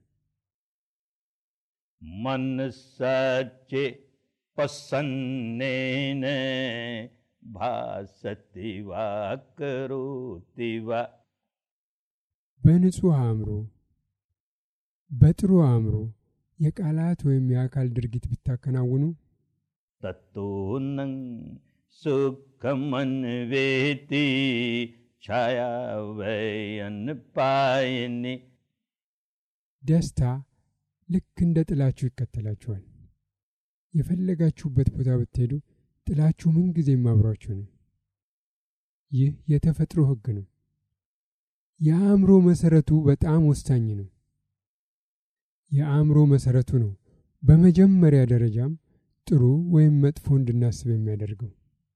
मनसाचे प्रसन्नेन भासति वा करोति वा በንጹሕ አእምሮ በጥሩ አእምሮ የቃላት ወይም የአካል ድርጊት ብታከናውኑ तत्तूनं सुखमन्वेति छाया वयन् पायनि ደስታ ልክ እንደ ጥላችሁ ይከተላችኋል። የፈለጋችሁበት ቦታ ብትሄዱ ጥላችሁ ምንጊዜም አብሯችሁ ነው። ይህ የተፈጥሮ ሕግ ነው። የአእምሮ መሰረቱ በጣም ወሳኝ ነው። የአእምሮ መሰረቱ ነው በመጀመሪያ ደረጃም ጥሩ ወይም መጥፎ እንድናስብ የሚያደርገው።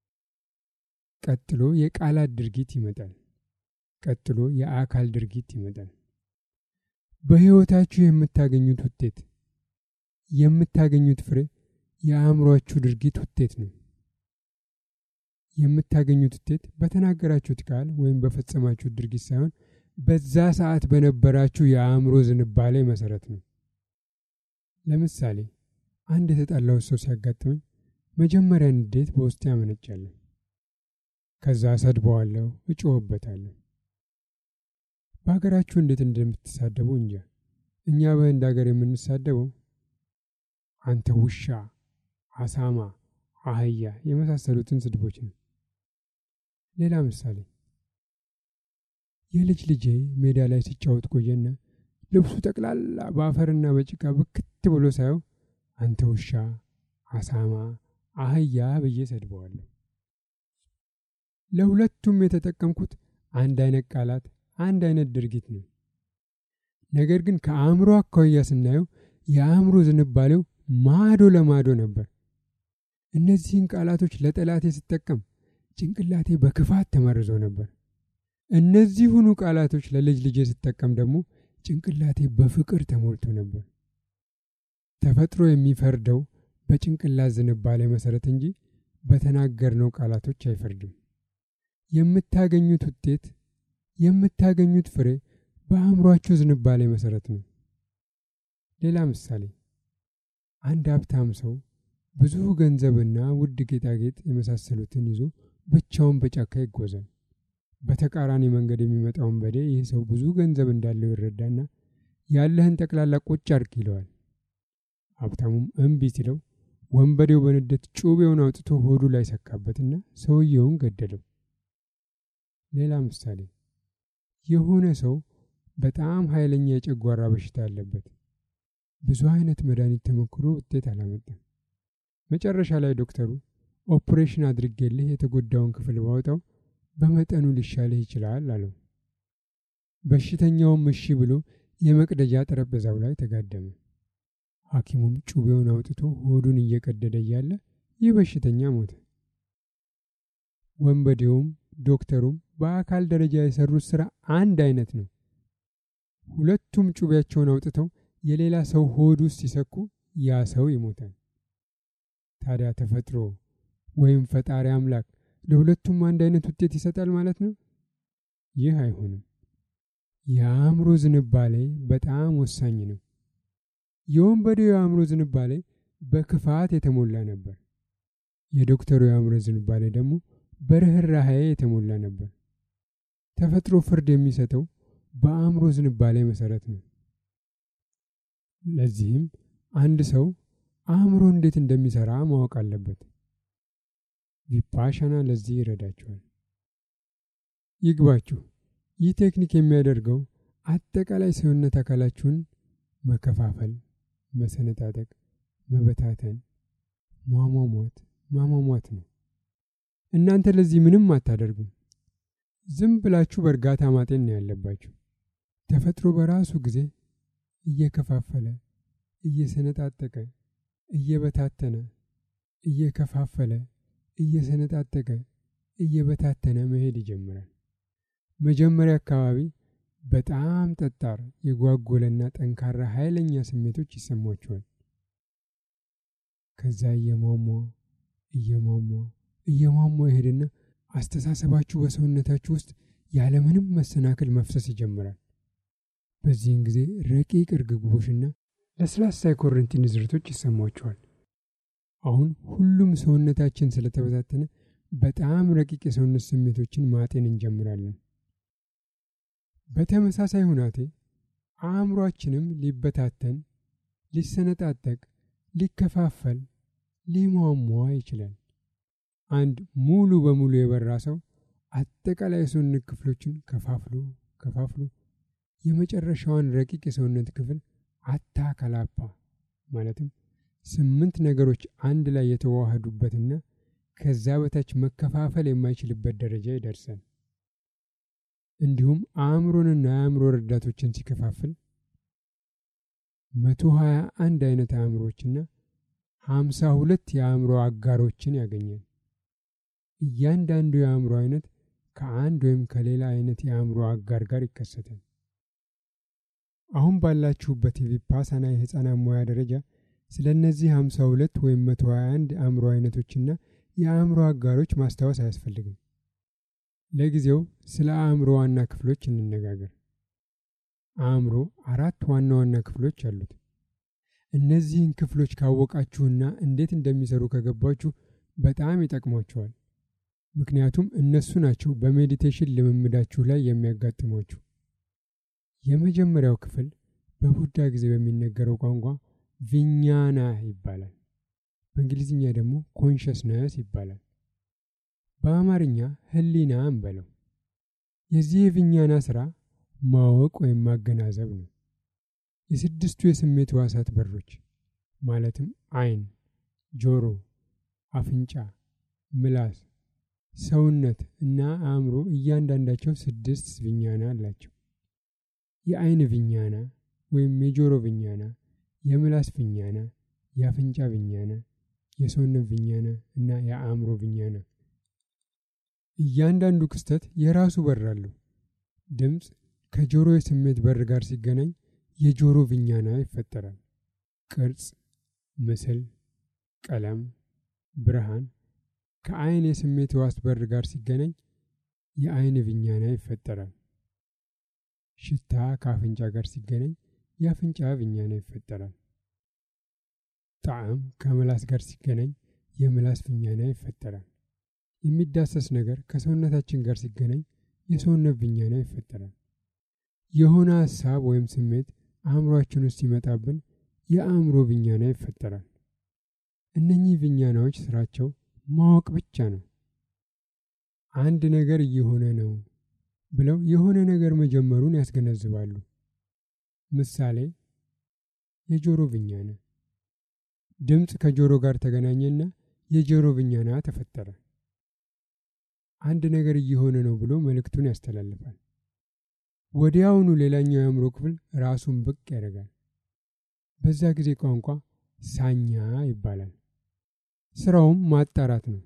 ቀጥሎ የቃላት ድርጊት ይመጣል። ቀጥሎ የአካል ድርጊት ይመጣል። በሕይወታችሁ የምታገኙት ውጤት የምታገኙት ፍሬ የአእምሯችሁ ድርጊት ውጤት ነው። የምታገኙት ውጤት በተናገራችሁት ቃል ወይም በፈጸማችሁት ድርጊት ሳይሆን በዛ ሰዓት በነበራችሁ የአእምሮ ዝንባሌ መሰረት ነው። ለምሳሌ አንድ የተጣላሁት ሰው ሲያጋጥመኝ መጀመሪያ ንዴት በውስጤ ያመነጫለሁ። ከዛ ሰድበዋለሁ፣ እጮህበታለሁ። በሀገራችሁ እንዴት እንደምትሳደቡ እንጃ። እኛ በህንድ ሀገር የምንሳደበው አንተ ውሻ፣ አሳማ፣ አህያ የመሳሰሉትን ስድቦች ነው። ሌላ ምሳሌ የልጅ ልጄ ሜዳ ላይ ሲጫወት ቆየና ልብሱ ጠቅላላ በአፈርና በጭቃ ብክት ብሎ ሳየው አንተ ውሻ፣ አሳማ፣ አህያ ብዬ ሰድበዋለሁ። ለሁለቱም የተጠቀምኩት አንድ አይነት ቃላት፣ አንድ አይነት ድርጊት ነው። ነገር ግን ከአእምሮ አኳያ ስናየው የአእምሮ ዝንባሌው ማዶ ለማዶ ነበር። እነዚህን ቃላቶች ለጠላቴ ስጠቀም ጭንቅላቴ በክፋት ተመርዞ ነበር። እነዚሁኑ ቃላቶች ለልጅ ልጄ ስጠቀም ደግሞ ጭንቅላቴ በፍቅር ተሞልቶ ነበር። ተፈጥሮ የሚፈርደው በጭንቅላት ዝንባሌ መሰረት እንጂ በተናገርነው ቃላቶች አይፈርድም። የምታገኙት ውጤት የምታገኙት ፍሬ በአእምሯችሁ ዝንባሌ መሰረት ነው። ሌላ ምሳሌ አንድ ሀብታም ሰው ብዙ ገንዘብና ውድ ጌጣጌጥ የመሳሰሉትን ይዞ ብቻውን በጫካ ይጓዛል። በተቃራኒ መንገድ የሚመጣው ወንበዴ ይህ ሰው ብዙ ገንዘብ እንዳለው ይረዳና ያለህን ጠቅላላ ቁጭ አድርግ ይለዋል። ሀብታሙም እምቢ ሲለው ወንበዴው በንዴት ጩቤውን አውጥቶ ሆዱ ላይ ሰካበትና ሰውየውን ገደለው። ሌላ ምሳሌ የሆነ ሰው በጣም ኃይለኛ የጨጓራ በሽታ አለበት። ብዙ አይነት መድኃኒት ተሞክሮ ውጤት አላመጣም። መጨረሻ ላይ ዶክተሩ ኦፕሬሽን አድርጌልህ የተጎዳውን ክፍል ባወጣው በመጠኑ ሊሻልህ ይችላል አለው። በሽተኛውም እሺ ብሎ የመቅደጃ ጠረጴዛው ላይ ተጋደመ። ሐኪሙም ጩቤውን አውጥቶ ሆዱን እየቀደደ እያለ ይህ በሽተኛ ሞተ። ወንበዴውም ዶክተሩም በአካል ደረጃ የሰሩት ስራ አንድ አይነት ነው። ሁለቱም ጩቤያቸውን አውጥተው የሌላ ሰው ሆድ ውስጥ ሲሰኩ ያ ሰው ይሞታል። ታዲያ ተፈጥሮ ወይም ፈጣሪ አምላክ ለሁለቱም አንድ አይነት ውጤት ይሰጣል ማለት ነው? ይህ አይሆንም። የአእምሮ ዝንባሌ በጣም ወሳኝ ነው። የወንበዴው የአእምሮ ዝንባሌ በክፋት የተሞላ ነበር። የዶክተሩ የአእምሮ ዝንባሌ ደግሞ በርኅራኄ የተሞላ ነበር። ተፈጥሮ ፍርድ የሚሰጠው በአእምሮ ዝንባሌ መሰረት ነው። ለዚህም አንድ ሰው አእምሮ እንዴት እንደሚሰራ ማወቅ አለበት። ቪፓሻና ለዚህ ይረዳችኋል። ይግባችሁ፣ ይህ ቴክኒክ የሚያደርገው አጠቃላይ ሰውነት አካላችሁን መከፋፈል፣ መሰነጣጠቅ፣ መበታተን፣ ሟሟሟት፣ ማሟሟት ነው። እናንተ ለዚህ ምንም አታደርጉም። ዝም ብላችሁ በእርጋታ ማጤን ነው ያለባችሁ። ተፈጥሮ በራሱ ጊዜ እየከፋፈለ እየሰነጣጠቀ እየበታተነ እየከፋፈለ እየሰነጣጠቀ እየበታተነ መሄድ ይጀምራል። መጀመሪያ አካባቢ በጣም ጠጣር የጓጎለና ጠንካራ ኃይለኛ ስሜቶች ይሰሟችኋል። ከዛ እየሟሟ እየሟሟ እየሟሟ ይሄድና አስተሳሰባችሁ በሰውነታችሁ ውስጥ ያለምንም መሰናክል መፍሰስ ይጀምራል። በዚህን ጊዜ ረቂቅ እርግቦሽና ለስላሳ የኮረንቲ ንዝረቶች ይሰሟችኋል። አሁን ሁሉም ሰውነታችን ስለተበታተነ በጣም ረቂቅ የሰውነት ስሜቶችን ማጤን እንጀምራለን። በተመሳሳይ ሁናቴ አእምሯችንም ሊበታተን፣ ሊሰነጣጠቅ፣ ሊከፋፈል፣ ሊሟሟ ይችላል። አንድ ሙሉ በሙሉ የበራ ሰው አጠቃላይ የሰውነት ክፍሎችን ከፋፍሎ ከፋፍሎ የመጨረሻዋን ረቂቅ የሰውነት ክፍል አታከላፓ ማለትም ስምንት ነገሮች አንድ ላይ የተዋሃዱበትና ከዛ በታች መከፋፈል የማይችልበት ደረጃ ይደርሳል። እንዲሁም አእምሮንና የአእምሮ ረዳቶችን ሲከፋፍል መቶ ሀያ አንድ አይነት አእምሮችና ሀምሳ ሁለት የአእምሮ አጋሮችን ያገኛል። እያንዳንዱ የአእምሮ አይነት ከአንድ ወይም ከሌላ አይነት የአእምሮ አጋር ጋር ይከሰታል። አሁን ባላችሁበት የቪፓሳና የህፃናት ሙያ ደረጃ ስለ እነዚህ ሀምሳ ሁለት ወይም መቶ ሀያ አንድ አእምሮ አይነቶችና የአእምሮ አጋሮች ማስታወስ አያስፈልግም። ለጊዜው ስለ አእምሮ ዋና ክፍሎች እንነጋገር። አእምሮ አራት ዋና ዋና ክፍሎች አሉት። እነዚህን ክፍሎች ካወቃችሁና እንዴት እንደሚሰሩ ከገባችሁ በጣም ይጠቅሟቸዋል። ምክንያቱም እነሱ ናቸው በሜዲቴሽን ልምምዳችሁ ላይ የሚያጋጥሟችሁ። የመጀመሪያው ክፍል በቡዳ ጊዜ በሚነገረው ቋንቋ ቪኛና ይባላል። በእንግሊዝኛ ደግሞ ኮንሽስነስ ይባላል። በአማርኛ ህሊና እንበለው። የዚህ የቪኛና ስራ ማወቅ ወይም ማገናዘብ ነው። የስድስቱ የስሜት ህዋሳት በሮች ማለትም አይን፣ ጆሮ፣ አፍንጫ፣ ምላስ፣ ሰውነት እና አእምሮ እያንዳንዳቸው ስድስት ቪኛና አላቸው። የአይን ቪኛና ወይም የጆሮ ቪኛና፣ የምላስ ቪኛና፣ የአፍንጫ ቪኛና፣ የሰውነት ቪኛና እና የአእምሮ ቪኛና። እያንዳንዱ ክስተት የራሱ በር አለው። ድምፅ ከጆሮ የስሜት በር ጋር ሲገናኝ የጆሮ ቪኛና ይፈጠራል። ቅርጽ፣ ምስል፣ ቀለም፣ ብርሃን ከአይን የስሜት ህዋስ በር ጋር ሲገናኝ የአይን ቪኛና ይፈጠራል። ሽታ ከአፍንጫ ጋር ሲገናኝ የአፍንጫ ቪኛና ይፈጠራል። ጣዕም ከምላስ ጋር ሲገናኝ የምላስ ቪኛና ይፈጠራል። የሚዳሰስ ነገር ከሰውነታችን ጋር ሲገናኝ የሰውነት ቪኛና ይፈጠራል። የሆነ ሀሳብ ወይም ስሜት አእምሯችን ውስጥ ሲመጣብን የአእምሮ ቪኛና ይፈጠራል። እነኚህ ቪኛናዎች ስራቸው ማወቅ ብቻ ነው። አንድ ነገር እየሆነ ነው ብለው የሆነ ነገር መጀመሩን ያስገነዝባሉ። ምሳሌ የጆሮ ቪኛና ድምፅ ከጆሮ ጋር ተገናኘና የጆሮ ቪኛና ተፈጠረ። አንድ ነገር እየሆነ ነው ብሎ መልእክቱን ያስተላልፋል። ወዲያውኑ ሌላኛው የአእምሮ ክፍል ራሱን ብቅ ያደርጋል። በዛ ጊዜ ቋንቋ ሳኛ ይባላል። ስራውም ማጣራት ነው።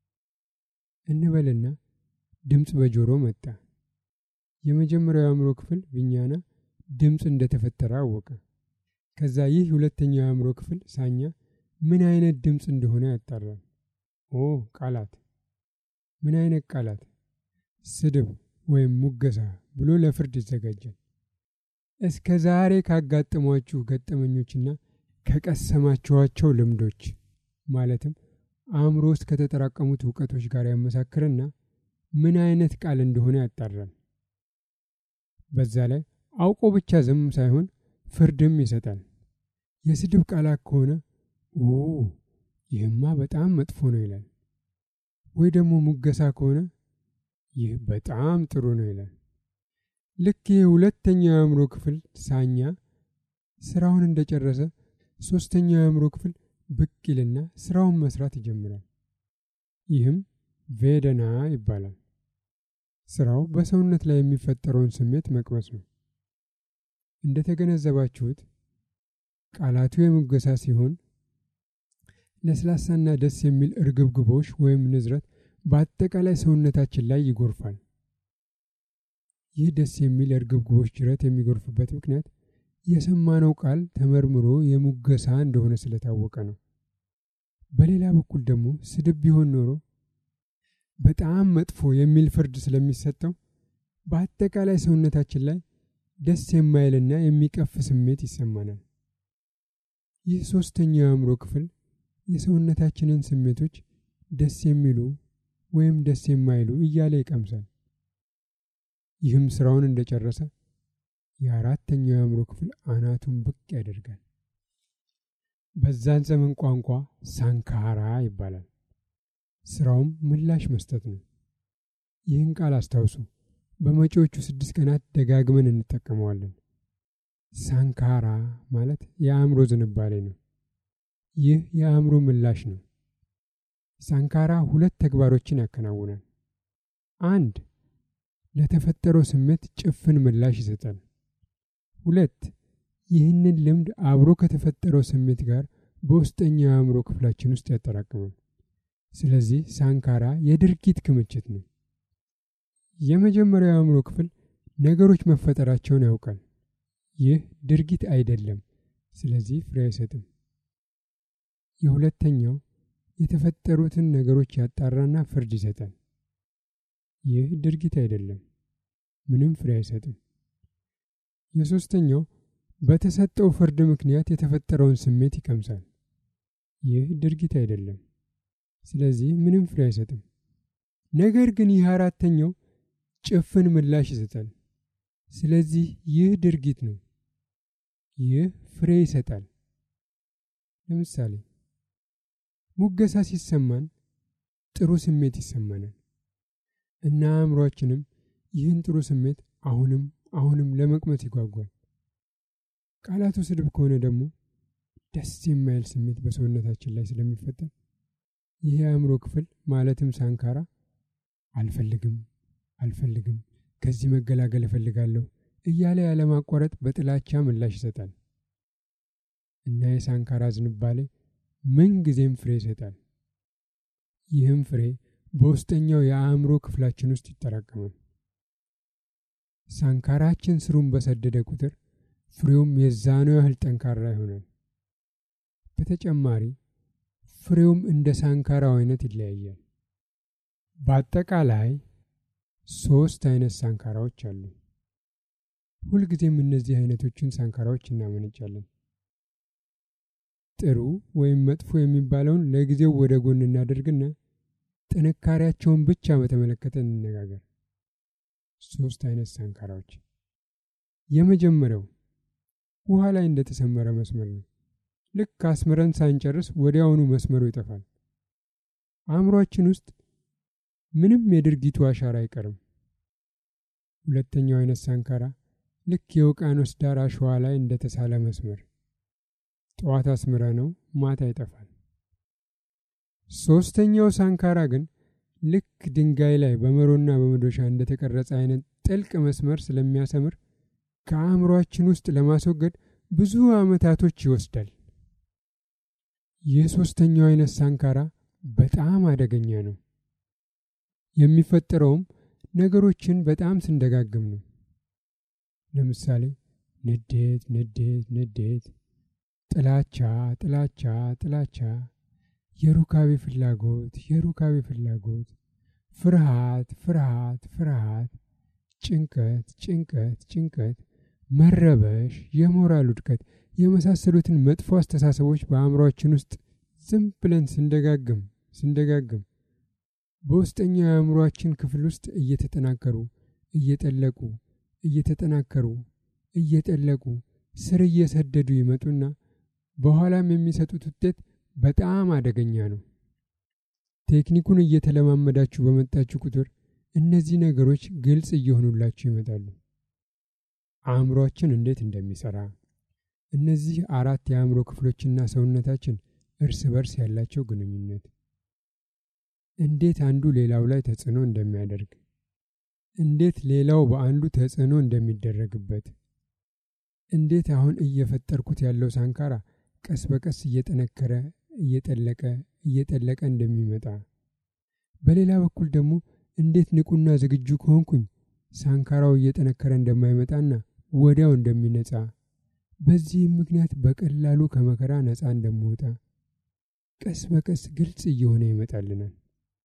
እንበልና ድምፅ በጆሮ መጣ። የመጀመሪያው የአእምሮ ክፍል ቪኛና ድምፅ እንደተፈጠረ አወቀ። ከዛ ይህ ሁለተኛው የአእምሮ ክፍል ሳኛ ምን አይነት ድምፅ እንደሆነ ያጣራል። ኦ ቃላት ምን አይነት ቃላት? ስድብ ወይም ሙገሳ ብሎ ለፍርድ ይዘጋጃል። እስከ ዛሬ ካጋጠሟችሁ ገጠመኞችና ከቀሰማችኋቸው ልምዶች ማለትም አእምሮ ውስጥ ከተጠራቀሙት እውቀቶች ጋር ያመሳክርና ምን አይነት ቃል እንደሆነ ያጣራል። በዛ ላይ አውቆ ብቻ ዝም ሳይሆን ፍርድም ይሰጣል። የስድብ ቃላት ከሆነ ኦ ይህማ በጣም መጥፎ ነው ይላል። ወይ ደግሞ ሙገሳ ከሆነ ይህ በጣም ጥሩ ነው ይላል። ልክ ይህ ሁለተኛው የአእምሮ ክፍል ሳኛ ስራውን እንደጨረሰ ሶስተኛው የአእምሮ ክፍል ብቅ ይልና ስራውን መስራት ይጀምራል። ይህም ቬደና ይባላል። ስራው በሰውነት ላይ የሚፈጠረውን ስሜት መቅመስ ነው። እንደተገነዘባችሁት ቃላቱ የሙገሳ ሲሆን ለስላሳና ደስ የሚል እርግብግቦች ወይም ንዝረት በአጠቃላይ ሰውነታችን ላይ ይጎርፋል። ይህ ደስ የሚል እርግብግቦች ጅረት የሚጎርፍበት ምክንያት የሰማነው ቃል ተመርምሮ የሙገሳ እንደሆነ ስለታወቀ ነው። በሌላ በኩል ደግሞ ስድብ ቢሆን ኖሮ በጣም መጥፎ የሚል ፍርድ ስለሚሰጠው በአጠቃላይ ሰውነታችን ላይ ደስ የማይልና የሚቀፍ ስሜት ይሰማናል። ይህ ሶስተኛው የአእምሮ ክፍል የሰውነታችንን ስሜቶች ደስ የሚሉ ወይም ደስ የማይሉ እያለ ይቀምሳል። ይህም ስራውን እንደጨረሰ የአራተኛው የአእምሮ ክፍል አናቱን ብቅ ያደርጋል። በዛን ዘመን ቋንቋ ሳንካራ ይባላል። ስራውም ምላሽ መስጠት ነው። ይህን ቃል አስታውሱ። በመጪዎቹ ስድስት ቀናት ደጋግመን እንጠቀመዋለን። ሳንካራ ማለት የአእምሮ ዝንባሌ ነው። ይህ የአእምሮ ምላሽ ነው። ሳንካራ ሁለት ተግባሮችን ያከናውናል። አንድ ለተፈጠረው ስሜት ጭፍን ምላሽ ይሰጣል። ሁለት ይህንን ልምድ አብሮ ከተፈጠረው ስሜት ጋር በውስጠኛው የአእምሮ ክፍላችን ውስጥ ያጠራቅማል። ስለዚህ ሳንካራ የድርጊት ክምችት ነው። የመጀመሪያው የአእምሮ ክፍል ነገሮች መፈጠራቸውን ያውቃል። ይህ ድርጊት አይደለም፣ ስለዚህ ፍሬ አይሰጥም። የሁለተኛው የተፈጠሩትን ነገሮች ያጣራና ፍርድ ይሰጣል። ይህ ድርጊት አይደለም፣ ምንም ፍሬ አይሰጥም። የሶስተኛው በተሰጠው ፍርድ ምክንያት የተፈጠረውን ስሜት ይቀምሳል። ይህ ድርጊት አይደለም፣ ስለዚህ ምንም ፍሬ አይሰጥም። ነገር ግን ይህ አራተኛው ጭፍን ምላሽ ይሰጣል። ስለዚህ ይህ ድርጊት ነው። ይህ ፍሬ ይሰጣል። ለምሳሌ ሙገሳ ሲሰማን ጥሩ ስሜት ይሰማናል እና አእምሯችንም ይህን ጥሩ ስሜት አሁንም አሁንም ለመቅመስ ይጓጓል። ቃላቱ ስድብ ከሆነ ደግሞ ደስ የማይል ስሜት በሰውነታችን ላይ ስለሚፈጠር ይህ የአእምሮ ክፍል ማለትም ሳንካራ አልፈልግም አልፈልግም ከዚህ መገላገል እፈልጋለሁ እያለ ያለማቋረጥ በጥላቻ ምላሽ ይሰጣል እና የሳንካራ ዝንባሌ ምን ጊዜም ፍሬ ይሰጣል። ይህም ፍሬ በውስጠኛው የአእምሮ ክፍላችን ውስጥ ይጠራቀማል። ሳንካራችን ስሩን በሰደደ ቁጥር ፍሬውም የዛኑ ያህል ጠንካራ ይሆናል። በተጨማሪ ፍሬውም እንደ ሳንካራው አይነት ይለያያል። በአጠቃላይ ሶስት አይነት ሳንካራዎች አሉ። ሁልጊዜም እነዚህ አይነቶችን ሳንካራዎች እናመነጫለን። ጥሩ ወይም መጥፎ የሚባለውን ለጊዜው ወደ ጎን እናደርግና ጥንካሬያቸውን ብቻ በተመለከተ እንነጋገር። ሶስት አይነት ሳንካራዎች። የመጀመሪያው ውሃ ላይ እንደተሰመረ መስመር ነው። ልክ አስምረን ሳንጨርስ ወዲያውኑ መስመሩ ይጠፋል። አእምሯችን ውስጥ ምንም የድርጊቱ አሻራ አይቀርም። ሁለተኛው አይነት ሳንካራ ልክ የውቅያኖስ ዳር አሸዋ ላይ እንደተሳለ መስመር ጠዋት አስምረ ነው ማታ ይጠፋል። ሶስተኛው ሳንካራ ግን ልክ ድንጋይ ላይ በመሮና በመዶሻ እንደተቀረጸ አይነት ጥልቅ መስመር ስለሚያሰምር ከአእምሯችን ውስጥ ለማስወገድ ብዙ ዓመታቶች ይወስዳል። ይህ ሶስተኛው አይነት ሳንካራ በጣም አደገኛ ነው። የሚፈጠረውም ነገሮችን በጣም ስንደጋግም ነው። ለምሳሌ ንዴት፣ ንዴት፣ ንዴት፣ ጥላቻ፣ ጥላቻ፣ ጥላቻ፣ የሩካቤ ፍላጎት የሩካቤ ፍላጎት፣ ፍርሃት ፍርሃት ፍርሃት፣ ጭንቀት ጭንቀት ጭንቀት፣ መረበሽ፣ የሞራል ውድቀት የመሳሰሉትን መጥፎ አስተሳሰቦች በአእምሯችን ውስጥ ዝም ብለን ስንደጋግም ስንደጋግም በውስጠኛው የአእምሯችን ክፍል ውስጥ እየተጠናከሩ እየጠለቁ እየተጠናከሩ እየጠለቁ ስር እየሰደዱ ይመጡና በኋላም የሚሰጡት ውጤት በጣም አደገኛ ነው። ቴክኒኩን እየተለማመዳችሁ በመጣችሁ ቁጥር እነዚህ ነገሮች ግልጽ እየሆኑላችሁ ይመጣሉ። አእምሯችን እንዴት እንደሚሰራ፣ እነዚህ አራት የአእምሮ ክፍሎችና ሰውነታችን እርስ በርስ ያላቸው ግንኙነት፣ እንዴት አንዱ ሌላው ላይ ተጽዕኖ እንደሚያደርግ፣ እንዴት ሌላው በአንዱ ተጽዕኖ እንደሚደረግበት፣ እንዴት አሁን እየፈጠርኩት ያለው ሳንካራ ቀስ በቀስ እየጠነከረ እየጠለቀ እየጠለቀ እንደሚመጣ፣ በሌላ በኩል ደግሞ እንዴት ንቁና ዝግጁ ከሆንኩኝ ሳንካራው እየጠነከረ እንደማይመጣና ወዲያው እንደሚነጻ፣ በዚህም ምክንያት በቀላሉ ከመከራ ነፃ እንደምወጣ ቀስ በቀስ ግልጽ እየሆነ ይመጣልናል።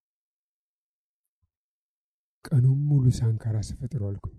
ቀኑም ሙሉ ሳንካራ ስፈጥሮ አልኩኝ።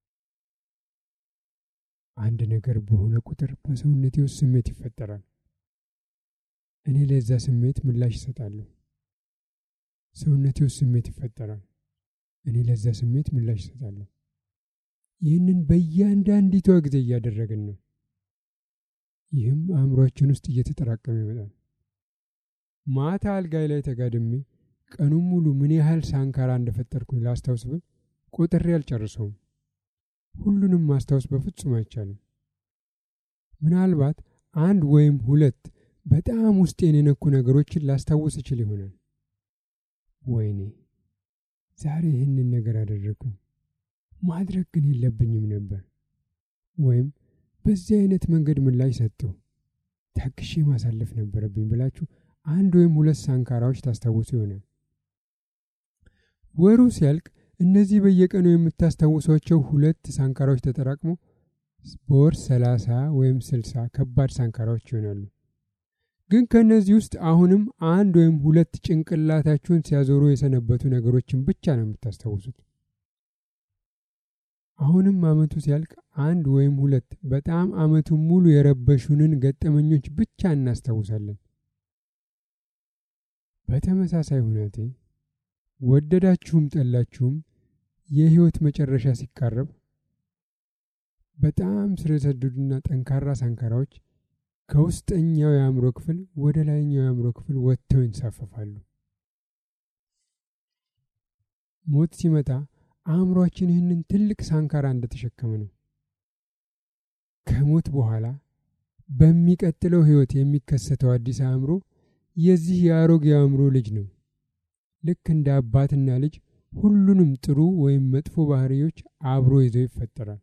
አንድ ነገር በሆነ ቁጥር በሰውነቴ ውስጥ ስሜት ይፈጠራል። እኔ ለዛ ስሜት ምላሽ እሰጣለሁ። ሰውነቴ ውስጥ ስሜት ይፈጠራል። እኔ ለዛ ስሜት ምላሽ እሰጣለሁ። ይህንን በእያንዳንዲቷ ጊዜ እያደረግን ነው። ይህም አእምሯችን ውስጥ እየተጠራቀመ ይመጣል። ማታ አልጋይ ላይ ተጋድሜ ቀኑን ሙሉ ምን ያህል ሳንካራ እንደፈጠርኩኝ ላስታውስ ብል ቆጥሬ አልጨርሰውም። ሁሉንም ማስታወስ በፍጹም አይቻልም። ምናልባት አንድ ወይም ሁለት በጣም ውስጤን የነኩ ነገሮችን ላስታውስ እችል ይሆናል። ወይኔ ዛሬ ይህንን ነገር አደረግኩኝ፣ ማድረግ ግን የለብኝም ነበር፣ ወይም በዚህ አይነት መንገድ ምላሽ ሰጠሁ፣ ታግሼ ማሳለፍ ነበረብኝ ብላችሁ አንድ ወይም ሁለት ሳንካራዎች ታስታውሱ ይሆናል። ወሩ ሲያልቅ እነዚህ በየቀኑ የምታስታውሷቸው ሁለት ሳንካራዎች ተጠራቅሞ በወር ሰላሳ ወይም ስልሳ ከባድ ሳንካራዎች ይሆናሉ። ግን ከእነዚህ ውስጥ አሁንም አንድ ወይም ሁለት ጭንቅላታችሁን ሲያዞሩ የሰነበቱ ነገሮችን ብቻ ነው የምታስታውሱት። አሁንም አመቱ ሲያልቅ አንድ ወይም ሁለት በጣም አመቱን ሙሉ የረበሹንን ገጠመኞች ብቻ እናስታውሳለን። በተመሳሳይ ሁኔታ ወደዳችሁም ጠላችሁም የህይወት መጨረሻ ሲቃረብ በጣም ስር የሰደዱና ጠንካራ ሳንካራዎች ከውስጠኛው የአእምሮ ክፍል ወደ ላይኛው የአእምሮ ክፍል ወጥተው ይንሳፈፋሉ። ሞት ሲመጣ አእምሯችን ይህንን ትልቅ ሳንካራ እንደተሸከመ ነው። ከሞት በኋላ በሚቀጥለው ህይወት የሚከሰተው አዲስ አእምሮ የዚህ የአሮጌ አእምሮ ልጅ ነው። ልክ እንደ አባትና ልጅ ሁሉንም ጥሩ ወይም መጥፎ ባህሪዎች አብሮ ይዞ ይፈጠራል።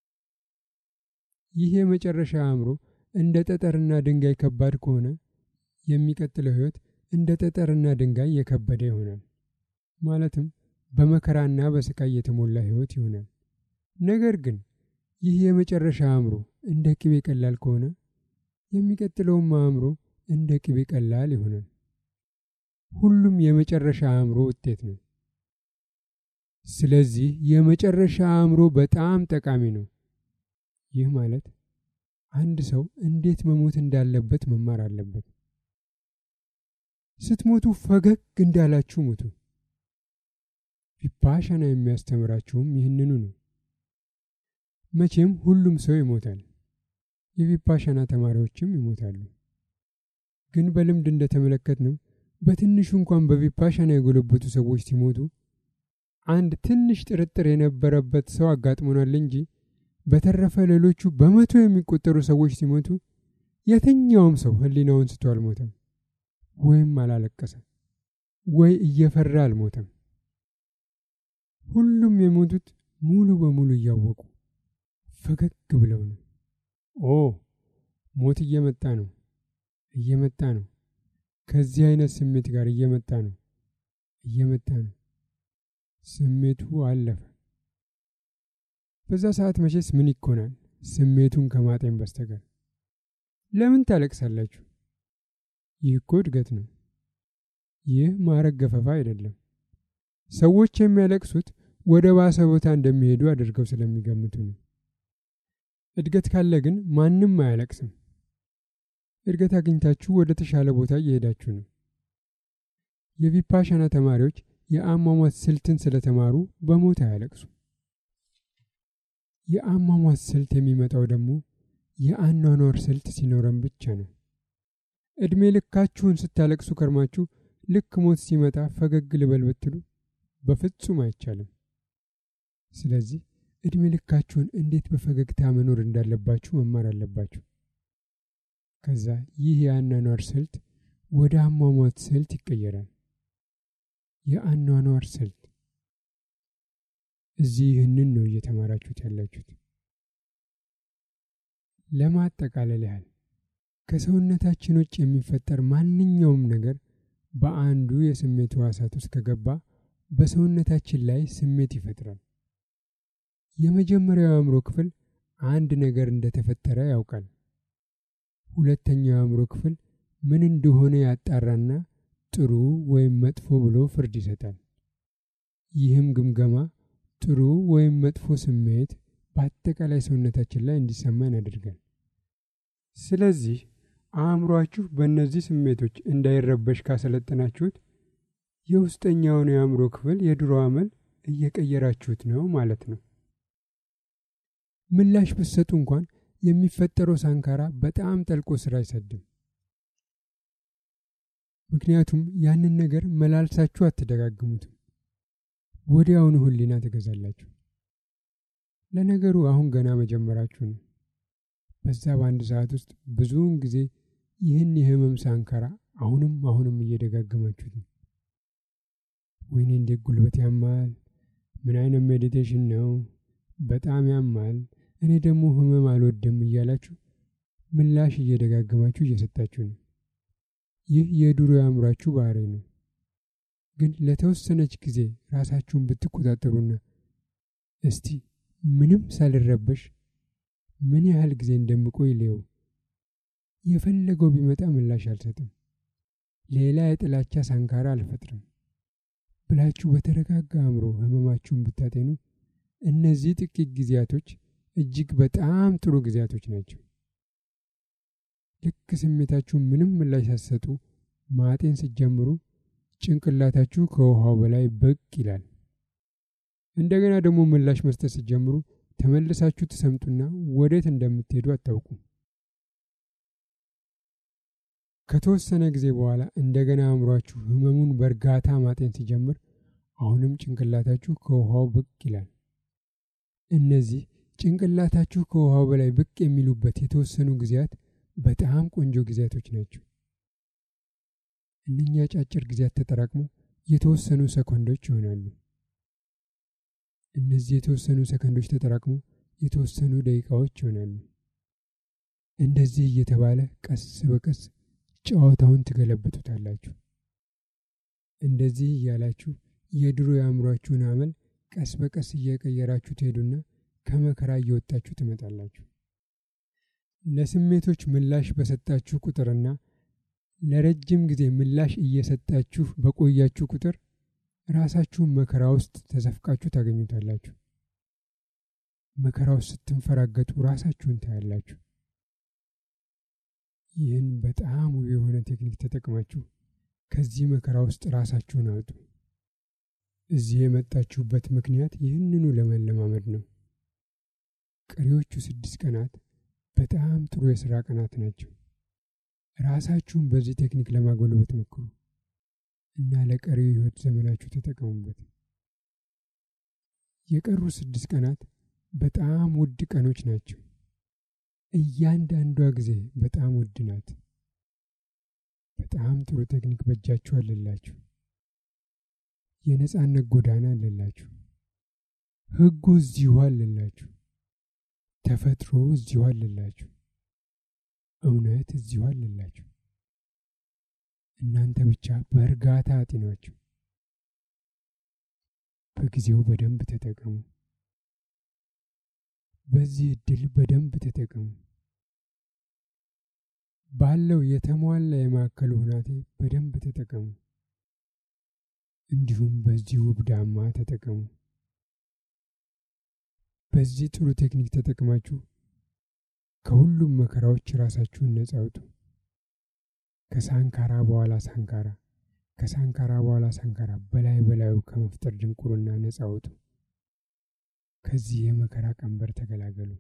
ይህ የመጨረሻ አእምሮ እንደ ጠጠርና ድንጋይ ከባድ ከሆነ የሚቀጥለው ህይወት እንደ ጠጠርና ድንጋይ የከበደ ይሆናል። ማለትም በመከራና በስቃይ የተሞላ ህይወት ይሆናል። ነገር ግን ይህ የመጨረሻ አእምሮ እንደ ቅቤ ቀላል ከሆነ የሚቀጥለውም አእምሮ እንደ ቅቤ ቀላል ይሆናል። ሁሉም የመጨረሻ አእምሮ ውጤት ነው። ስለዚህ የመጨረሻ አእምሮ በጣም ጠቃሚ ነው። ይህ ማለት አንድ ሰው እንዴት መሞት እንዳለበት መማር አለበት። ስትሞቱ ፈገግ እንዳላችሁ ሙቱ። ቪፓሻና የሚያስተምራችሁም ይህንኑ ነው። መቼም ሁሉም ሰው ይሞታል። የቪፓሻና ተማሪዎችም ይሞታሉ። ግን በልምድ እንደተመለከት ነው በትንሹ እንኳን በቪፓሻና የጎለበቱ ሰዎች ሲሞቱ አንድ ትንሽ ጥርጥር የነበረበት ሰው አጋጥሞናል እንጂ በተረፈ ሌሎቹ በመቶ የሚቆጠሩ ሰዎች ሲሞቱ የትኛውም ሰው ሕሊናውን ስቶ አልሞተም፣ ወይም አላለቀሰም፣ ወይ እየፈራ አልሞተም። ሁሉም የሞቱት ሙሉ በሙሉ እያወቁ ፈገግ ብለው ነው። ኦ ሞት እየመጣ ነው፣ እየመጣ ነው፣ ከዚህ አይነት ስሜት ጋር እየመጣ ነው፣ እየመጣ ነው። ስሜቱ አለፈ። በዛ ሰዓት መቼስ ምን ይኮናል? ስሜቱን ከማጤን በስተቀር ለምን ታለቅሳላችሁ? ይህ እኮ እድገት ነው። ይህ ማረግ ገፈፋ አይደለም። ሰዎች የሚያለቅሱት ወደ ባሰ ቦታ እንደሚሄዱ አድርገው ስለሚገምቱ ነው። እድገት ካለ ግን ማንም አያለቅስም። እድገት አግኝታችሁ ወደ ተሻለ ቦታ እየሄዳችሁ ነው። የቪፓሻና ተማሪዎች የአሟሟት ስልትን ስለተማሩ በሞት አያለቅሱ። የአሟሟት ስልት የሚመጣው ደግሞ የአኗኗር ስልት ሲኖረን ብቻ ነው። ዕድሜ ልካችሁን ስታለቅሱ ከርማችሁ ልክ ሞት ሲመጣ ፈገግ ልበል ብትሉ በፍጹም አይቻልም። ስለዚህ ዕድሜ ልካችሁን እንዴት በፈገግታ መኖር እንዳለባችሁ መማር አለባችሁ። ከዛ ይህ የአኗኗር ስልት ወደ አሟሟት ስልት ይቀየራል። የአኗኗር ስልት እዚህ ይህንን ነው እየተማራችሁት ያላችሁት። ለማጠቃለል ያህል ከሰውነታችን ውጭ የሚፈጠር ማንኛውም ነገር በአንዱ የስሜት ሕዋሳት ውስጥ ከገባ በሰውነታችን ላይ ስሜት ይፈጥራል። የመጀመሪያው የአእምሮ ክፍል አንድ ነገር እንደተፈጠረ ያውቃል። ሁለተኛው የአእምሮ ክፍል ምን እንደሆነ ያጣራና ጥሩ ወይም መጥፎ ብሎ ፍርድ ይሰጣል። ይህም ግምገማ ጥሩ ወይም መጥፎ ስሜት በአጠቃላይ ሰውነታችን ላይ እንዲሰማን ያደርጋል። ስለዚህ አእምሯችሁ በእነዚህ ስሜቶች እንዳይረበሽ ካሰለጠናችሁት የውስጠኛውን የአእምሮ ክፍል የድሮ አመል እየቀየራችሁት ነው ማለት ነው። ምላሽ ብትሰጡ እንኳን የሚፈጠረው ሳንካራ በጣም ጠልቆ ስራ አይሰድም። ምክንያቱም ያንን ነገር መላልሳችሁ አትደጋግሙትም። ወዲያውኑ ሕሊና ትገዛላችሁ። ለነገሩ አሁን ገና መጀመራችሁ ነው። በዛ በአንድ ሰዓት ውስጥ ብዙውን ጊዜ ይህን የህመም ሳንካራ አሁንም አሁንም እየደጋገማችሁት ነው። ወይኔ እንዴት ጉልበት ያማል! ምን አይነት ሜዲቴሽን ነው? በጣም ያማል። እኔ ደግሞ ህመም አልወድም እያላችሁ ምላሽ እየደጋገማችሁ እየሰጣችሁ ነው። ይህ የድሮ የአእምሯችሁ ባህሪ ነው። ግን ለተወሰነች ጊዜ ራሳችሁን ብትቆጣጠሩና እስቲ ምንም ሳልረበሽ ምን ያህል ጊዜ እንደምቆይ ልየው፣ የፈለገው ቢመጣ ምላሽ አልሰጥም፣ ሌላ የጥላቻ ሳንካራ አልፈጥርም ብላችሁ በተረጋጋ አእምሮ ህመማችሁን ብታጤኑ እነዚህ ጥቂት ጊዜያቶች እጅግ በጣም ጥሩ ጊዜያቶች ናቸው። ልክ ስሜታችሁ ምንም ምላሽ ሳትሰጡ ማጤን ስትጀምሩ ጭንቅላታችሁ ከውሃው በላይ ብቅ ይላል። እንደገና ደግሞ ምላሽ መስጠት ስትጀምሩ ተመልሳችሁ ትሰምጡና ወዴት እንደምትሄዱ አታውቁም። ከተወሰነ ጊዜ በኋላ እንደገና አእምሯችሁ ህመሙን በእርጋታ ማጤን ሲጀምር አሁንም ጭንቅላታችሁ ከውሃው ብቅ ይላል። እነዚህ ጭንቅላታችሁ ከውሃው በላይ ብቅ የሚሉበት የተወሰኑ ጊዜያት በጣም ቆንጆ ጊዜያቶች ናቸው። እነኛ አጫጭር ጊዜያት ተጠራቅሞ የተወሰኑ ሰኮንዶች ይሆናሉ። እነዚህ የተወሰኑ ሰከንዶች ተጠራቅሞ የተወሰኑ ደቂቃዎች ይሆናሉ። እንደዚህ እየተባለ ቀስ በቀስ ጨዋታውን ትገለብጡታላችሁ። እንደዚህ እያላችሁ የድሮ የአእምሯችሁን አመል ቀስ በቀስ እየቀየራችሁ ትሄዱና ከመከራ እየወጣችሁ ትመጣላችሁ። ለስሜቶች ምላሽ በሰጣችሁ ቁጥርና ለረጅም ጊዜ ምላሽ እየሰጣችሁ በቆያችሁ ቁጥር ራሳችሁን መከራ ውስጥ ተዘፍቃችሁ ታገኙታላችሁ። መከራ ውስጥ ስትንፈራገጡ ራሳችሁን ታያላችሁ። ይህን በጣም ውብ የሆነ ቴክኒክ ተጠቅማችሁ ከዚህ መከራ ውስጥ ራሳችሁን አውጡ። እዚህ የመጣችሁበት ምክንያት ይህንኑ ለመለማመድ ነው። ቀሪዎቹ ስድስት ቀናት በጣም ጥሩ የሥራ ቀናት ናቸው። ራሳችሁን በዚህ ቴክኒክ ለማጎልበት ሞክሩ እና ለቀሪው የሕይወት ዘመናችሁ ተጠቀሙበት። የቀሩ ስድስት ቀናት በጣም ውድ ቀኖች ናቸው። እያንዳንዷ ጊዜ በጣም ውድ ናት። በጣም ጥሩ ቴክኒክ በእጃችሁ አለላችሁ። የነጻነት ጎዳና አለላችሁ። ሕጉ እዚሁ አለላችሁ። ተፈጥሮ እዚሁ አለላችሁ። እውነት እዚሁ አለላችሁ። እናንተ ብቻ በእርጋታ አጢኗቸው። በጊዜው በደንብ ተጠቀሙ። በዚህ እድል በደንብ ተጠቀሙ። ባለው የተሟላ የማዕከሉ ሁናቴ በደንብ ተጠቀሙ። እንዲሁም በዚህ ውብ ዳማ ተጠቀሙ። በዚህ ጥሩ ቴክኒክ ተጠቅማችሁ ከሁሉም መከራዎች ራሳችሁን ነጻ አውጡ። ከሳንካራ በኋላ ሳንካራ፣ ከሳንካራ በኋላ ሳንካራ በላይ በላዩ ከመፍጠር ድንቁርና ነጻ አውጡ። ከዚህ የመከራ ቀንበር ተገላገሉ።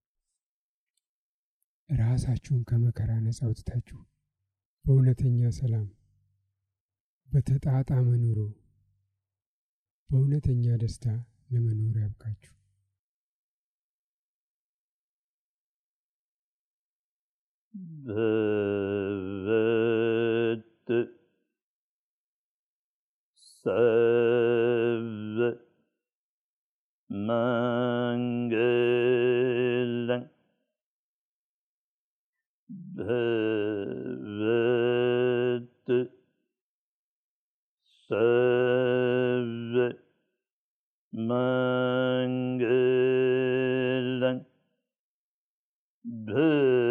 ራሳችሁን ከመከራ ነጻ አውጥታችሁ በእውነተኛ ሰላም፣ በተጣጣመ ኑሮ፣ በእውነተኛ ደስታ ለመኖር ያብቃችሁ። भवत् सर्व मङ्गलं भवत् सर्व मङ्गलं भव